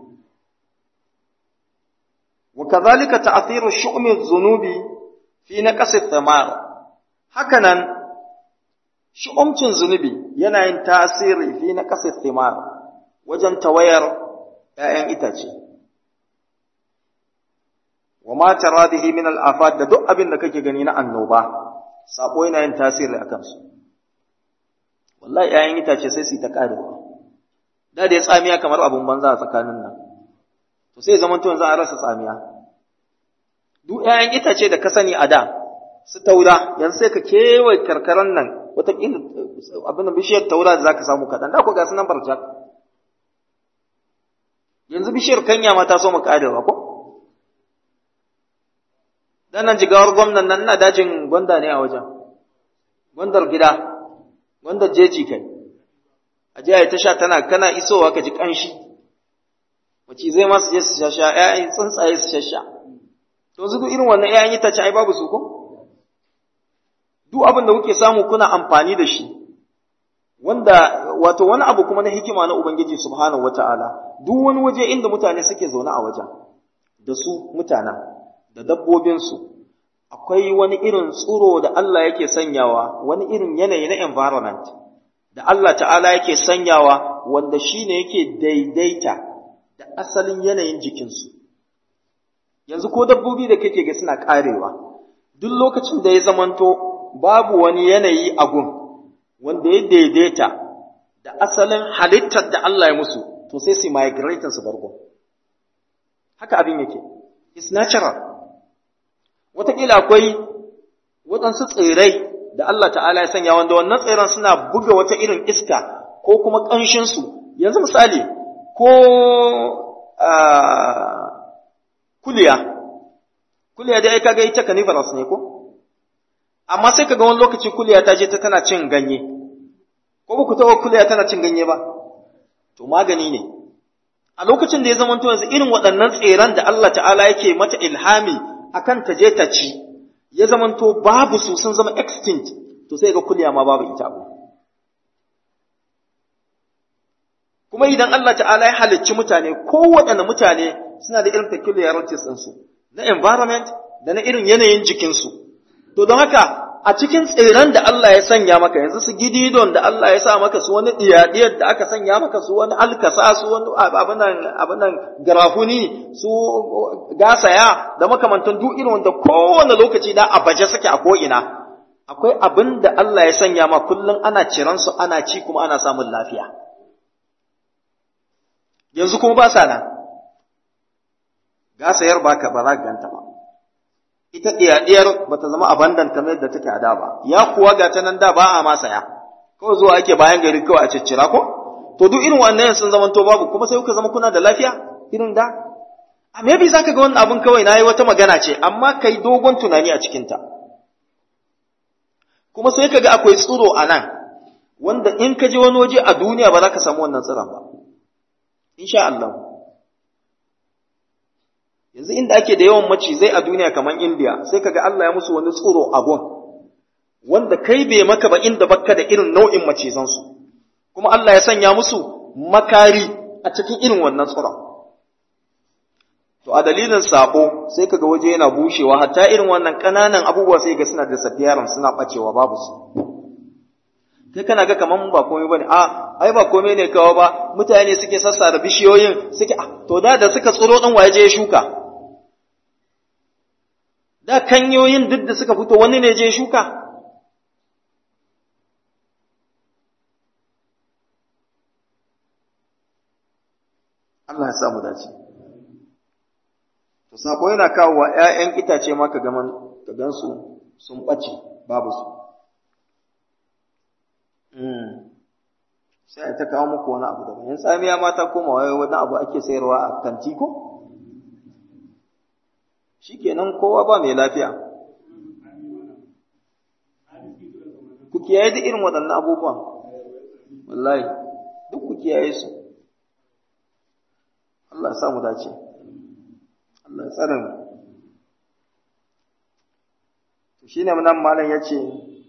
[SPEAKER 1] wa kadhalika ta'thiru shu'mi adh-dhunubi fi naqsi ath-thamar hakanan shi'umcin zunubi yana yin tasiri fi na ƙasar thimar wajen tawayar ‘ya'yan itace. wa ma taradihi min al-afat da duk abin da kake gani na annoba sabo yana yin tasiri akan su wallahi ƴaƴan itace sai su ta karewa da da ya tsamiya kamar abun banza a tsakanin nan to sai zaman to yanzu an rasa tsamiya duk ƴaƴan itace da ka sani a da su taura yanzu sai ka kewaye karkaran nan wata abin da bishiyar taura da zaka samu kaɗan da ku ga sunan barjak yanzu bishiyar kanya ma ta so mu karewa ko dan nan jigawar gwamnan nan na dajin gwanda ne a wajen gwandar gida gwandar jeji kai a jiya ta sha tana kana isowa ka ji kanshi wace zai ma su je su shasha ƴaƴan tsuntsaye su shasha to su duk irin wannan ƴaƴan itace ai babu su ko duk abin da kuke samu kuna amfani da shi wanda wato wani abu kuma na hikima na ubangiji subhanahu wataala duk wani waje inda mutane suke zaune a wajen da su mutanen da dabbobinsu akwai wani irin tsuro da Allah yake sanyawa wani irin yanayi na environment da Allah ta'ala yake sanyawa wanda shine yake daidaita da asalin yanayin jikinsu yanzu ko dabbobi da kake ga suna karewa duk lokacin da ya zamanto babu wani yanayi a gun wanda ya daidaita da asalin halittar da Allah ya musu to sai su migrate su bargo haka abin yake it's natural wataƙila akwai waɗansu tsirai da Allah ta'ala ya sanya wanda wannan tsiran suna buga wata irin iska ko kuma ƙanshinsu yanzu misali ko kuliya kuliya dai kaga ita carnivorous ne ko amma sai kaga wani lokaci kuliya ta je ta tana cin ganye ko ba ku taɓa kuliya tana cin ganye ba to magani ne a lokacin da ya zama yanzu irin waɗannan tseren da Allah ta'ala yake mata ilhami akan ta je ta ci ya zamanto babu su sun zama extinct to sai ga kuliya ma babu ita abu kuma idan Allah ta'ala ya halicci mutane kowaɗanne mutane suna da irin peculiarities ɗinsu na environment da na irin yanayin jikinsu to don haka a cikin tseren da Allah ya sanya maka yanzu su gididon da Allah ya sa maka su wani diyadiyar da aka sanya maka su wani alkasa su wani abinan abinan garafuni su gasaya da makamantan duk irin wanda kowane lokaci da a baje suke a ko'ina akwai abin da Allah ya sanya ma kullum ana ciran su ana ci kuma ana samun lafiya yanzu kuma ba sa nan gasayar baka ba za ka ganta ba ita ɗiyar ba ta zama abandon kamar yadda take a da ba ya kuwa ga ta nan da ba a ma saya kawai zuwa ake bayan gari kawai a ciccira ko to duk irin wannan sun zama to babu kuma sai kuka zama kuna da lafiya irin da a maybe zaka ga wannan abun kawai nayi wata magana ce amma kai dogon tunani a cikin ta kuma sai kaga akwai tsiro a nan wanda in ka je wani waje a duniya ba za ka samu wannan tsiron ba insha Allah yanzu inda ake da yawan macizai a duniya kamar India sai kaga Allah ya musu wani tsoro a gon wanda kai bai maka ba inda bakka da irin nau'in macizansu kuma Allah ya sanya musu makari a cikin irin wannan tsoron to a dalilin sabo sai kaga waje yana bushewa hatta irin wannan ƙananan abubuwa sai ga suna da safiyaran suna bacewa babu su kai kana ga kaman ba komai bane a ai ba komai ne kawo ba mutane suke sassa da bishiyoyin suke to da da suka tsoro dan waje ya shuka da kanyoyin duk da suka fito wani ne je shuka Allah ya sa mu dace to sako yana kawo wa ƴaƴan itace ma ka gaman ka gansu sun bace babu su sai ta kawo muku wani abu daban yan tsamiya ma ta koma wai wani abu ake sayarwa a kanti ko shikenan kowa ba mai lafiya ku kiyaye duk irin waɗannan abubuwan wallahi duk ku kiyaye su Allah ya sa mu dace Allah ya tsare mu to shine nan malam yace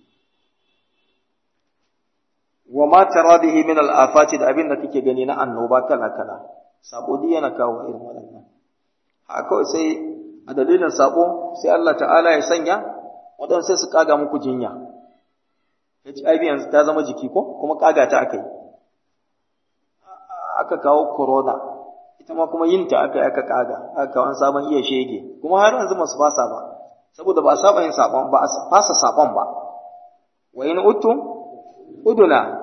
[SPEAKER 1] wa ma tara bihi min al-afati da abin da kake gani na annoba kala kala sabo yana kawo irin waɗannan haka sai a dalilin sabo sai Allah ta'ala ya sanya waɗansu sai su kaga muku jinya HIV yanzu ta zama jiki ko kuma kaga ta aka yi aka kawo corona ita ma kuma yin ta aka aka kaga aka wani sabon iya shege kuma har yanzu masu fasa ba saboda ba a saba yin sabon ba a fasa sabon ba wa in utum uduna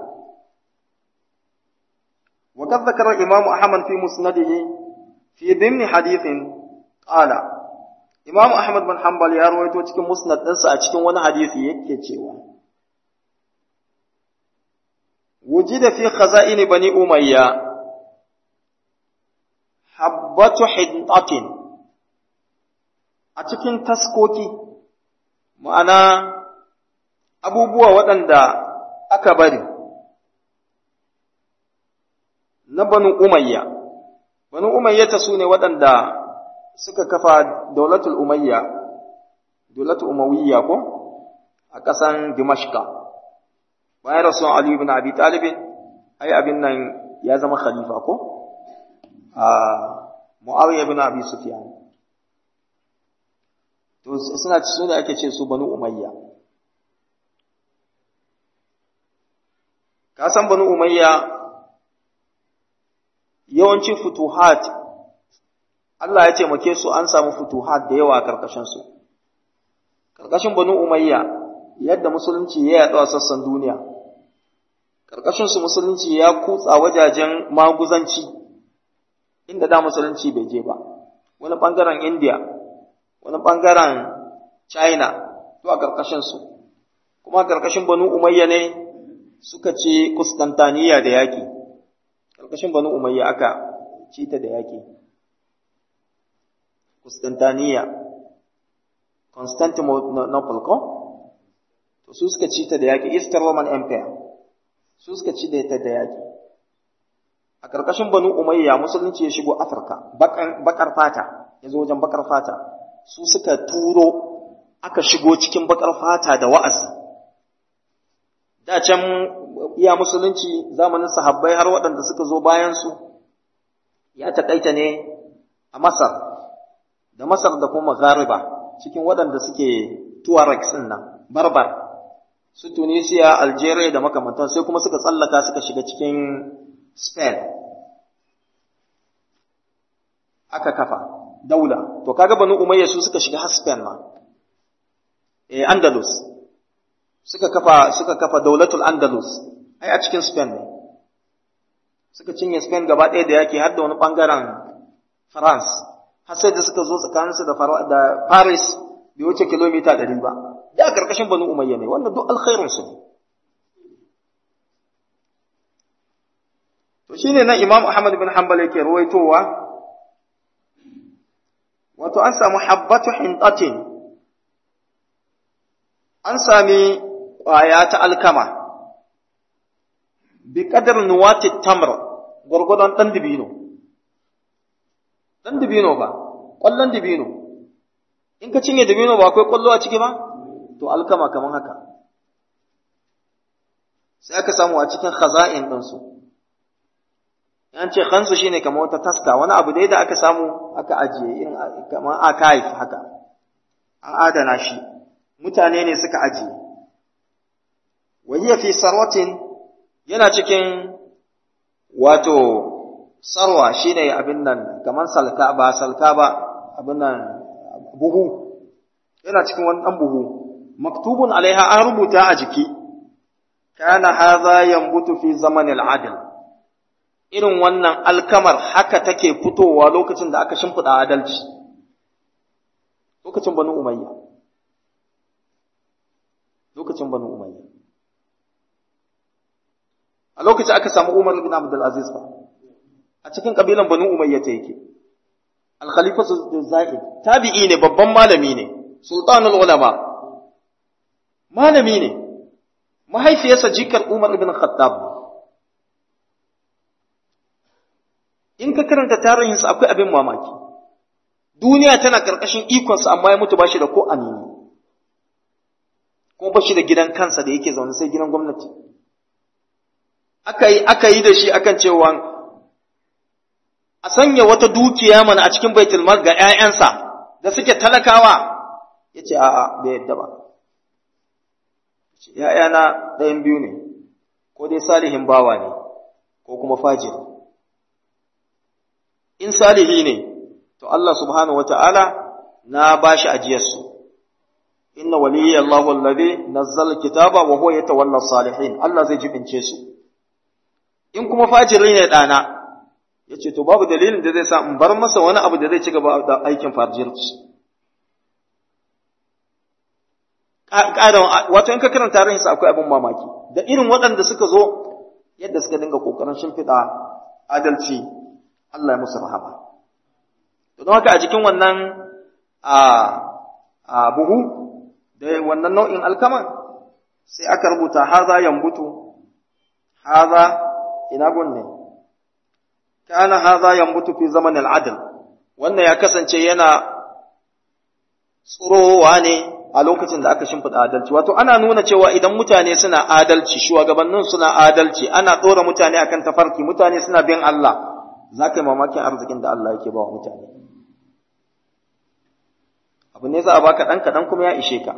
[SPEAKER 1] وقد ذكر الإمام أحمد في مسنده في ضمن حديث قال إمام أحمد بن حنبل يا رويته cikin musnad ɗinsa a cikin wani hadisi yake cewa وجد في خزائن بني أمية حبة حنطة a cikin taskoki ma'ana abubuwa waɗanda aka bari na banu umayya banu umayya ta su ne waɗanda suka kafa daulatul umayya daulatul umawiyya ko a ƙasan dimashka bayan rasuwan ali ibn abi talibin ai abin nan ya zama khalifa ko a muawiya ibn abi sufyan to suna su ne ake ce su banu umayya ka san banu umayya yawanci futuhat Allah ya taimake su an samu futuhat da yawa a karkashinsu karkashin banu umayya yadda musulunci ya yaɗu a sassan duniya karkashinsu musulunci ya kutsa wajajen maguzanci inda da musulunci bai je ba wani ɓangaren india wani ɓangaren china to a karkashinsu kuma karkashin banu umayya ne suka ce kustantaniya da yaƙi ƙarƙashin banu umayya aka ci ta da yaƙi Constantiniya Constantinople ko to su suka ci ta da yaƙi Eastern Roman Empire su suka ci da ta da yaƙi a ƙarƙashin banu umayya musulunci ya shigo Afirka bakar fata ya zo wajen bakar fata su suka turo aka shigo cikin bakar fata da wa'azi da can iya musulunci zamanin sahabbai har waɗanda suka zo bayansu ya taƙaita ne a Masar da Masar da kuma Ghariba cikin waɗanda suke Tuaregs ɗin nan barbar su Tunisia Algeria da makamantan sai kuma suka tsallaka suka shiga cikin Spain aka kafa daula to kaga banu Umayya su suka shiga har Spain ma eh Andalus suka kafa suka kafa daulatul Andalus ai a cikin Spain ne suka cinye Spain gaba ɗaya da yake har da wani ɓangaren France har sai da suka zo tsakaninsu da da Paris bai wuce kilomita ɗari ba da ƙarƙashin Banu Umayya ne wannan duk alkhairin su ne to shine nan Imam Ahmad bin Hanbal yake ruwaitowa wato an samu habbatu hintatin an sami ƙwaya ta alkama bi kadar nuwati tamr gwargwadon ɗan dibino ɗan dibino ba ƙwallon dibino in ka cinye dibino ba akwai ƙwallo a ciki ba to alkama kamar haka sai aka samu a cikin khaza'in ɗinsu yan ce khansu shine kamar wata taska wani abu dai da aka samu aka ajiye in kamar archive haka an adana shi mutane ne suka ajiye wa hiya fi sarwatin yana cikin wato sarwa shine abin nan kamar salka ba salka ba abin nan buhu yana cikin wani dan buhu maktubun alaiha an rubuta a jiki kana hadha yanbutu fi zamanil adl irin wannan alkamar haka take fitowa lokacin da aka shimfiɗa adalci lokacin banu umayya lokacin banu umayya a lokacin aka samu umar bin abdul aziz ba a cikin kabilan banu umayya ta yake al-khalifatu zaid tabi'i ne babban malami ne sultanul ulama malami ne mahaifiyarsa jikar umar ibn khattab in ka karanta tarihinsa akwai abin mamaki duniya tana karkashin ikonsa amma ya mutu bashi da ko anini ko bashi da gidan kansa da yake zaune sai gidan gwamnati aka yi aka yi da shi akan cewa a sanya wata dukiya mana a cikin baitul mal ga ƴaƴansa da suke talakawa yace a'a bai yadda ba ƴaƴana ɗayan biyu ne ko dai salihin bawa ne ko kuma fajiri in salihi ne to Allah subhanahu wata'ala na bashi ajiyarsu inna waliyya Allahu alladhi nazzala kitaba wa huwa yatawalla salihin Allah zai jibince su in kuma fajiri ne dana yace to babu dalilin da zai sa in bar masa wani abu da zai ci gaba da aikin fajirci ƙaran wato in ka karanta tarihin sa akwai abin mamaki da irin waɗanda suka zo yadda suka dinga kokarin shimfiɗa adalci Allah ya musu rahama don haka a jikin wannan a buhu da wannan nau'in alkaman sai aka rubuta haza yambutu haza ina gunne kana haza yambutu fi zaman al'adl wannan ya kasance yana tsurowa ne a lokacin da aka shimfiɗa adalci wato ana nuna cewa idan mutane suna adalci shugabannin suna adalci ana ɗora mutane akan tafarki mutane suna bin Allah za ka yi mamakin arzikin da Allah yake ba wa mutane abu ne za a baka ɗan kaɗan kuma ya ishe ka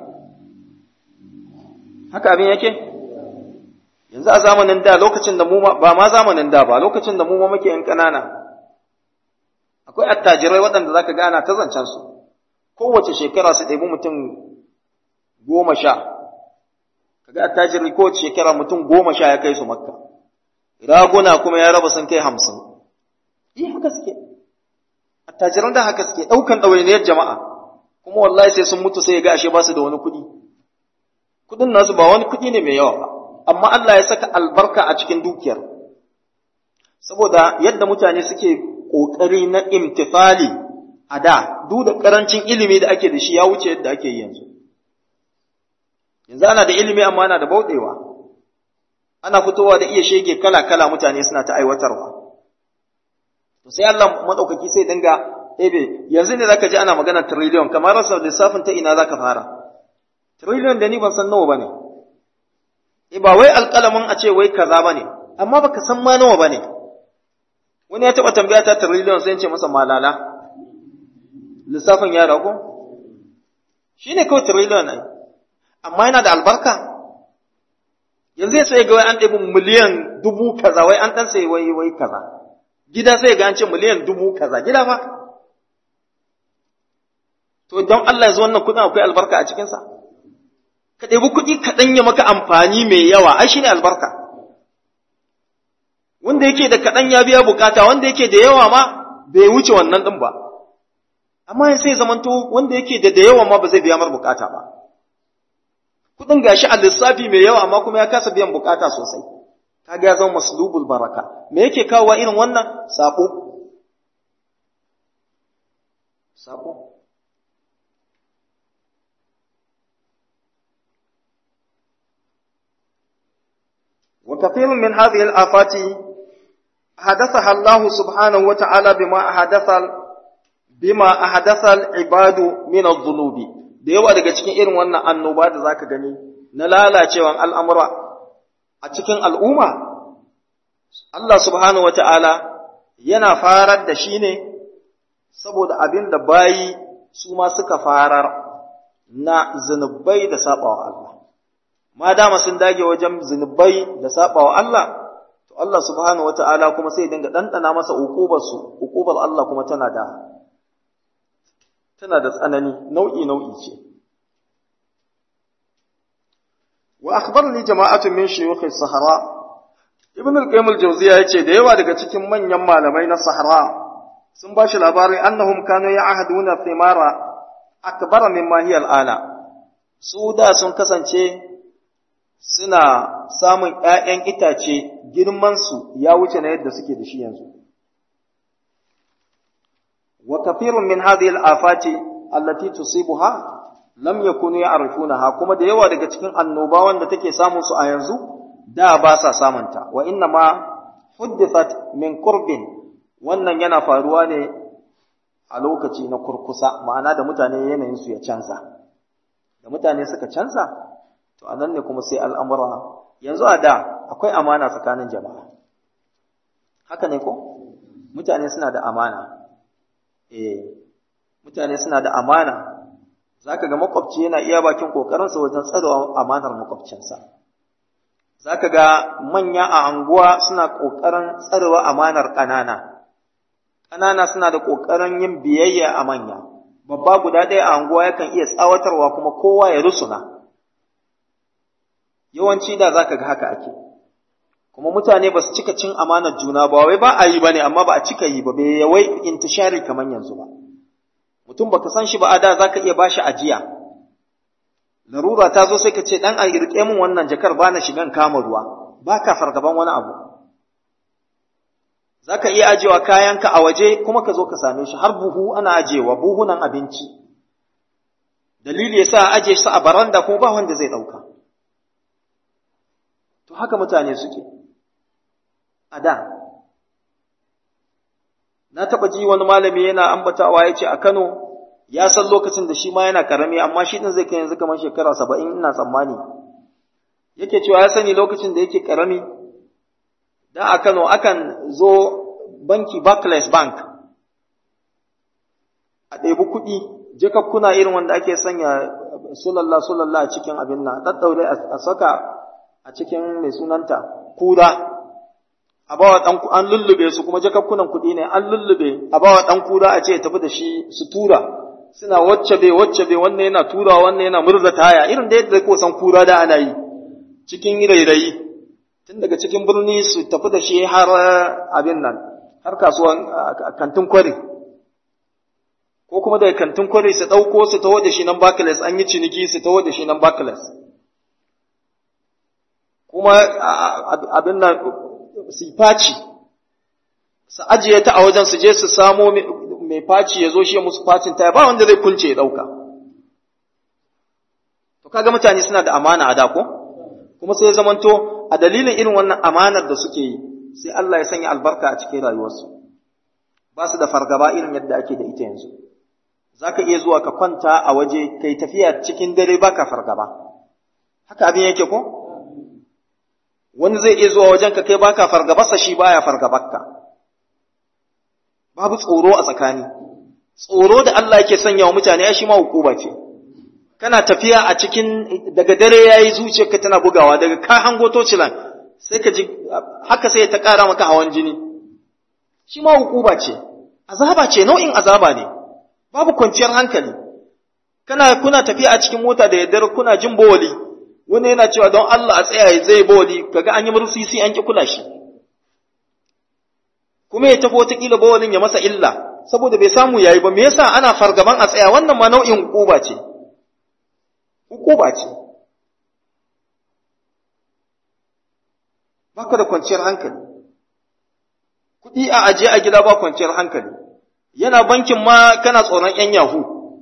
[SPEAKER 1] haka abin yake yanzu a zamanin da lokacin da mu ba ma zamanin da ba lokacin da mu ma muke yan ƙanana akwai attajirai waɗanda za ka gana ta zancen su kowace shekara su ɗebi mutum goma sha kaga attajiri kowace shekara mutum goma sha ya kai su makka raguna kuma ya raba sun kai hamsin yi haka suke attajiran da haka suke ɗaukan ɗawainiyar jama'a kuma wallahi sai sun mutu sai ya ga ashe ba su da wani kuɗi kuɗin nasu ba wani kuɗi ne mai yawa ba amma Allah ya saka albarka a cikin dukiyar saboda yadda mutane suke ƙoƙari na imtifali a da duk da ƙarancin ilimi da ake da shi ya wuce yadda ake yi yanzu yanzu ana da ilimi amma ana da bauɗewa ana fitowa da iya shege kala-kala mutane suna ta aiwatarwa to sai Allah madaukaki sai dinga ebe yanzu ne zaka ji ana magana trillion kamar rasa lissafin ta ina zaka fara trillion da ni ban san nawa bane eh ba wai alƙalamin a ce wai kaza bane amma baka san ma nawa bane wani ya taba tambaya ta trillion sai in ce masa malala lissafin ya rago shine kawai trillion ai amma yana da albarka yanzu sai ga wai an ɗebi miliyan dubu kaza wai an ɗan sai wai wai kaza gida sai ga an ce miliyan dubu kaza gida ba to don Allah yanzu wannan kuɗin akwai albarka a cikinsa ka ɗebi kuɗi kaɗan ya maka amfani mai yawa ai shine albarka wanda yake da kaɗan ya biya bukata wanda yake da yawa ma bai wuce wannan ɗin ba amma sai zamanto wanda yake da da yawa ma ba zai biya mar bukata ba kudin gashi a lissafi mai yawa amma kuma ya kasa biyan bukata sosai kaga ya zama maslubul baraka me yake kawo irin wannan sabo sabo وكثير من هذه الآفات حدثها الله سبحانه وتعالى بما أحدث بما أحدث العباد من الذنوب da yawa daga cikin irin wannan annoba da zaka gani na lalacewan al'amura a cikin al'umma, Allah subhanahu wa ta'ala yana farar da shi ne saboda abin da bayi su ma suka farar na zunubai da saɓawa Allah. Ma dama sun dage wajen zunubai da saɓawa Allah, to Allah subhanahu wa ta'ala kuma sai dinga ɗanɗana masa uƙubarsu, uƙubar Allah kuma tana da tana da tsanani nau'i nau'i ce wa akhbarni jama'atun min shuyukh as-sahara ibn al-qayyim al-jawziya yace da yawa daga cikin manyan malamai na sahara sun ba shi labarin annahum kanu ya'haduna thimara akbar mimma hiya al-ana su da sun kasance suna samun ƴaƴan itace girman su ya wuce na yadda suke da shi yanzu وكثير من هذه الآفات التي تصيبها lam yakunu ya'rifunaha kuma da yawa daga cikin annobawan da take samun su a yanzu da ba sa samunta wa inna ma huddithat min qurbin wannan yana faruwa ne a lokaci na kurkusa ma'ana da mutane yanayin su ya canza da mutane suka canza to anan ne kuma sai al'amura yanzu a da akwai amana tsakanin jama'a haka ne ko mutane suna da amana eh mutane suna da amana zaka ga makwabci yana iya bakin kokarinsa wajen tsarewa amanar makwabcinsa zaka ga manya a anguwa suna kokarin tsarewa amanar ƙanana ƙanana suna da ƙoƙarin yin biyayya a manya babba guda ɗaya a anguwa yakan iya tsawatarwa kuma kowa ya rusuna yawanci da za ka ga haka ake kuma mutane ba su cika cin amanar juna ba wai ba a yi ba ne amma ba a cika yi ba bai yawai intishari kamar yanzu ba mutum baka san shi ba a da za ka iya bashi ajiya larura ta zo sai ka ce dan a riƙe min wannan jakar ba na shigan kama ruwa ba ka fargaban wani abu za ka iya ajewa kayanka a waje kuma ka zo ka same shi har buhu ana ajewa buhunan abinci dalili yasa a aje su a baranda kuma ba wanda zai ɗauka to haka mutane suke a da na taɓa ji wani malami yana ambatawa ya ce a Kano ya san lokacin da shi ma yana karami amma shi ɗin zai kai yanzu kamar shekara saba'in ina tsammani yake cewa ya sani lokacin da yake karami da a Kano akan zo banki Barclays Bank a ɗebi kuɗi jakakkuna irin wanda ake sanya sulalla sulalla a cikin abin nan ɗaɗɗaure a saka a cikin mai sunanta kura a bawa ɗan an lullube su kuma jakakkunan kuɗi ne an lullube a bawa ɗan kura a ce ya tafi da shi su tura suna wacce bai wacce bai wannan yana tura wannan yana murza taya irin da yadda ko san kura da ana yi cikin rairayi tun daga cikin birni su tafi da shi har abin nan har kasuwan kantin kwari ko kuma daga kantin kwari su ɗauko su taho da shi nan Barclays an yi ciniki su taho da shi nan Barclays kuma abin nan su faci su ajiye ta a wajen su je su samo mai faci ya zo shi musu facin ta ba wanda zai kunce ya ɗauka to kaga mutane suna da amana a da ko kuma sai ya zamanto a dalilin irin wannan amanar da suke yi sai Allah ya sanya albarka a cikin rayuwarsu ba su da fargaba irin yadda ake da ita yanzu za ka iya zuwa ka kwanta a waje kai tafiya cikin dare ba ka fargaba haka abin yake ko wani zai iya zuwa wajen ka kai baka fargabarsa shi baya fargabarka babu tsoro a tsakani tsoro da Allah yake sanya wa mutane ya shi ma hukuma ce kana tafiya a cikin daga dare yayi zuciyarka tana bugawa daga ka hango tocilan sai ka ji haka sai ta ƙara maka hawan jini shi ma hukuma ce azaba ce nau'in azaba ne babu kwanciyar hankali kana kuna tafiya a cikin mota da yaddar kuna jin bawali wani yana cewa don Allah a tsaya zai bawali kaga an yi mursisi an ki kula shi kuma ya tafi wataƙila bawalin ya masa illa saboda bai samu yayi ba me yasa ana fargaban a tsaya wannan ma nau'in hukuma ce hukuma ce baka da kwanciyar hankali kuɗi a aje a gida ba kwanciyar hankali yana bankin ma kana tsoron ‘yan yahu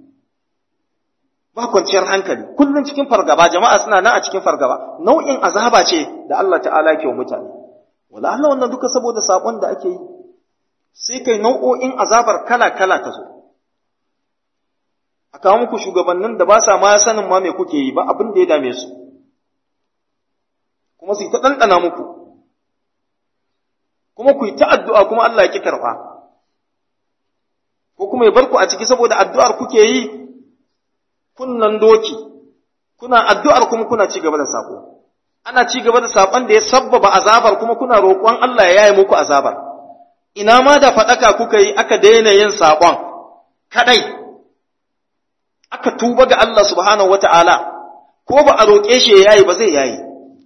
[SPEAKER 1] ba kwanciyar hankali kullum cikin fargaba jama'a suna nan a cikin fargaba nau'in azaba ce da Allah ta'ala ke wa mutane wala Allah wannan duka saboda saƙon da ake yi sai kai nau'o'in azabar kala-kala ta zo a kawo muku shugabannin da ba sa ma sanin ma me kuke yi ba abin da ya dame su kuma su yi ta ɗanɗana muku kuma ku yi ta addu'a kuma Allah ya ƙi karɓa ko kuma ya bar ku a ciki saboda addu'ar kuke yi kunnan doki kuna addu'ar kuma kuna ci gaba da sako ana ci gaba da sakon da ya sabbaba azabar kuma kuna roƙon Allah ya yaye muku azabar ina ma da faɗaka kuka yi aka daina yin sakon kadai aka tuba ga Allah subhanahu wata'ala ko ba a roƙe shi ya yayi ba zai yayi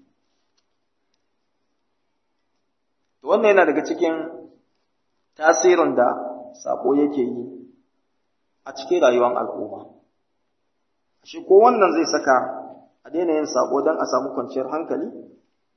[SPEAKER 1] wannan yana daga cikin tasirin da sako yake yi a cikin rayuwar al'umma shi ko wannan zai saka a daina yin sako don a samu kwanciyar hankali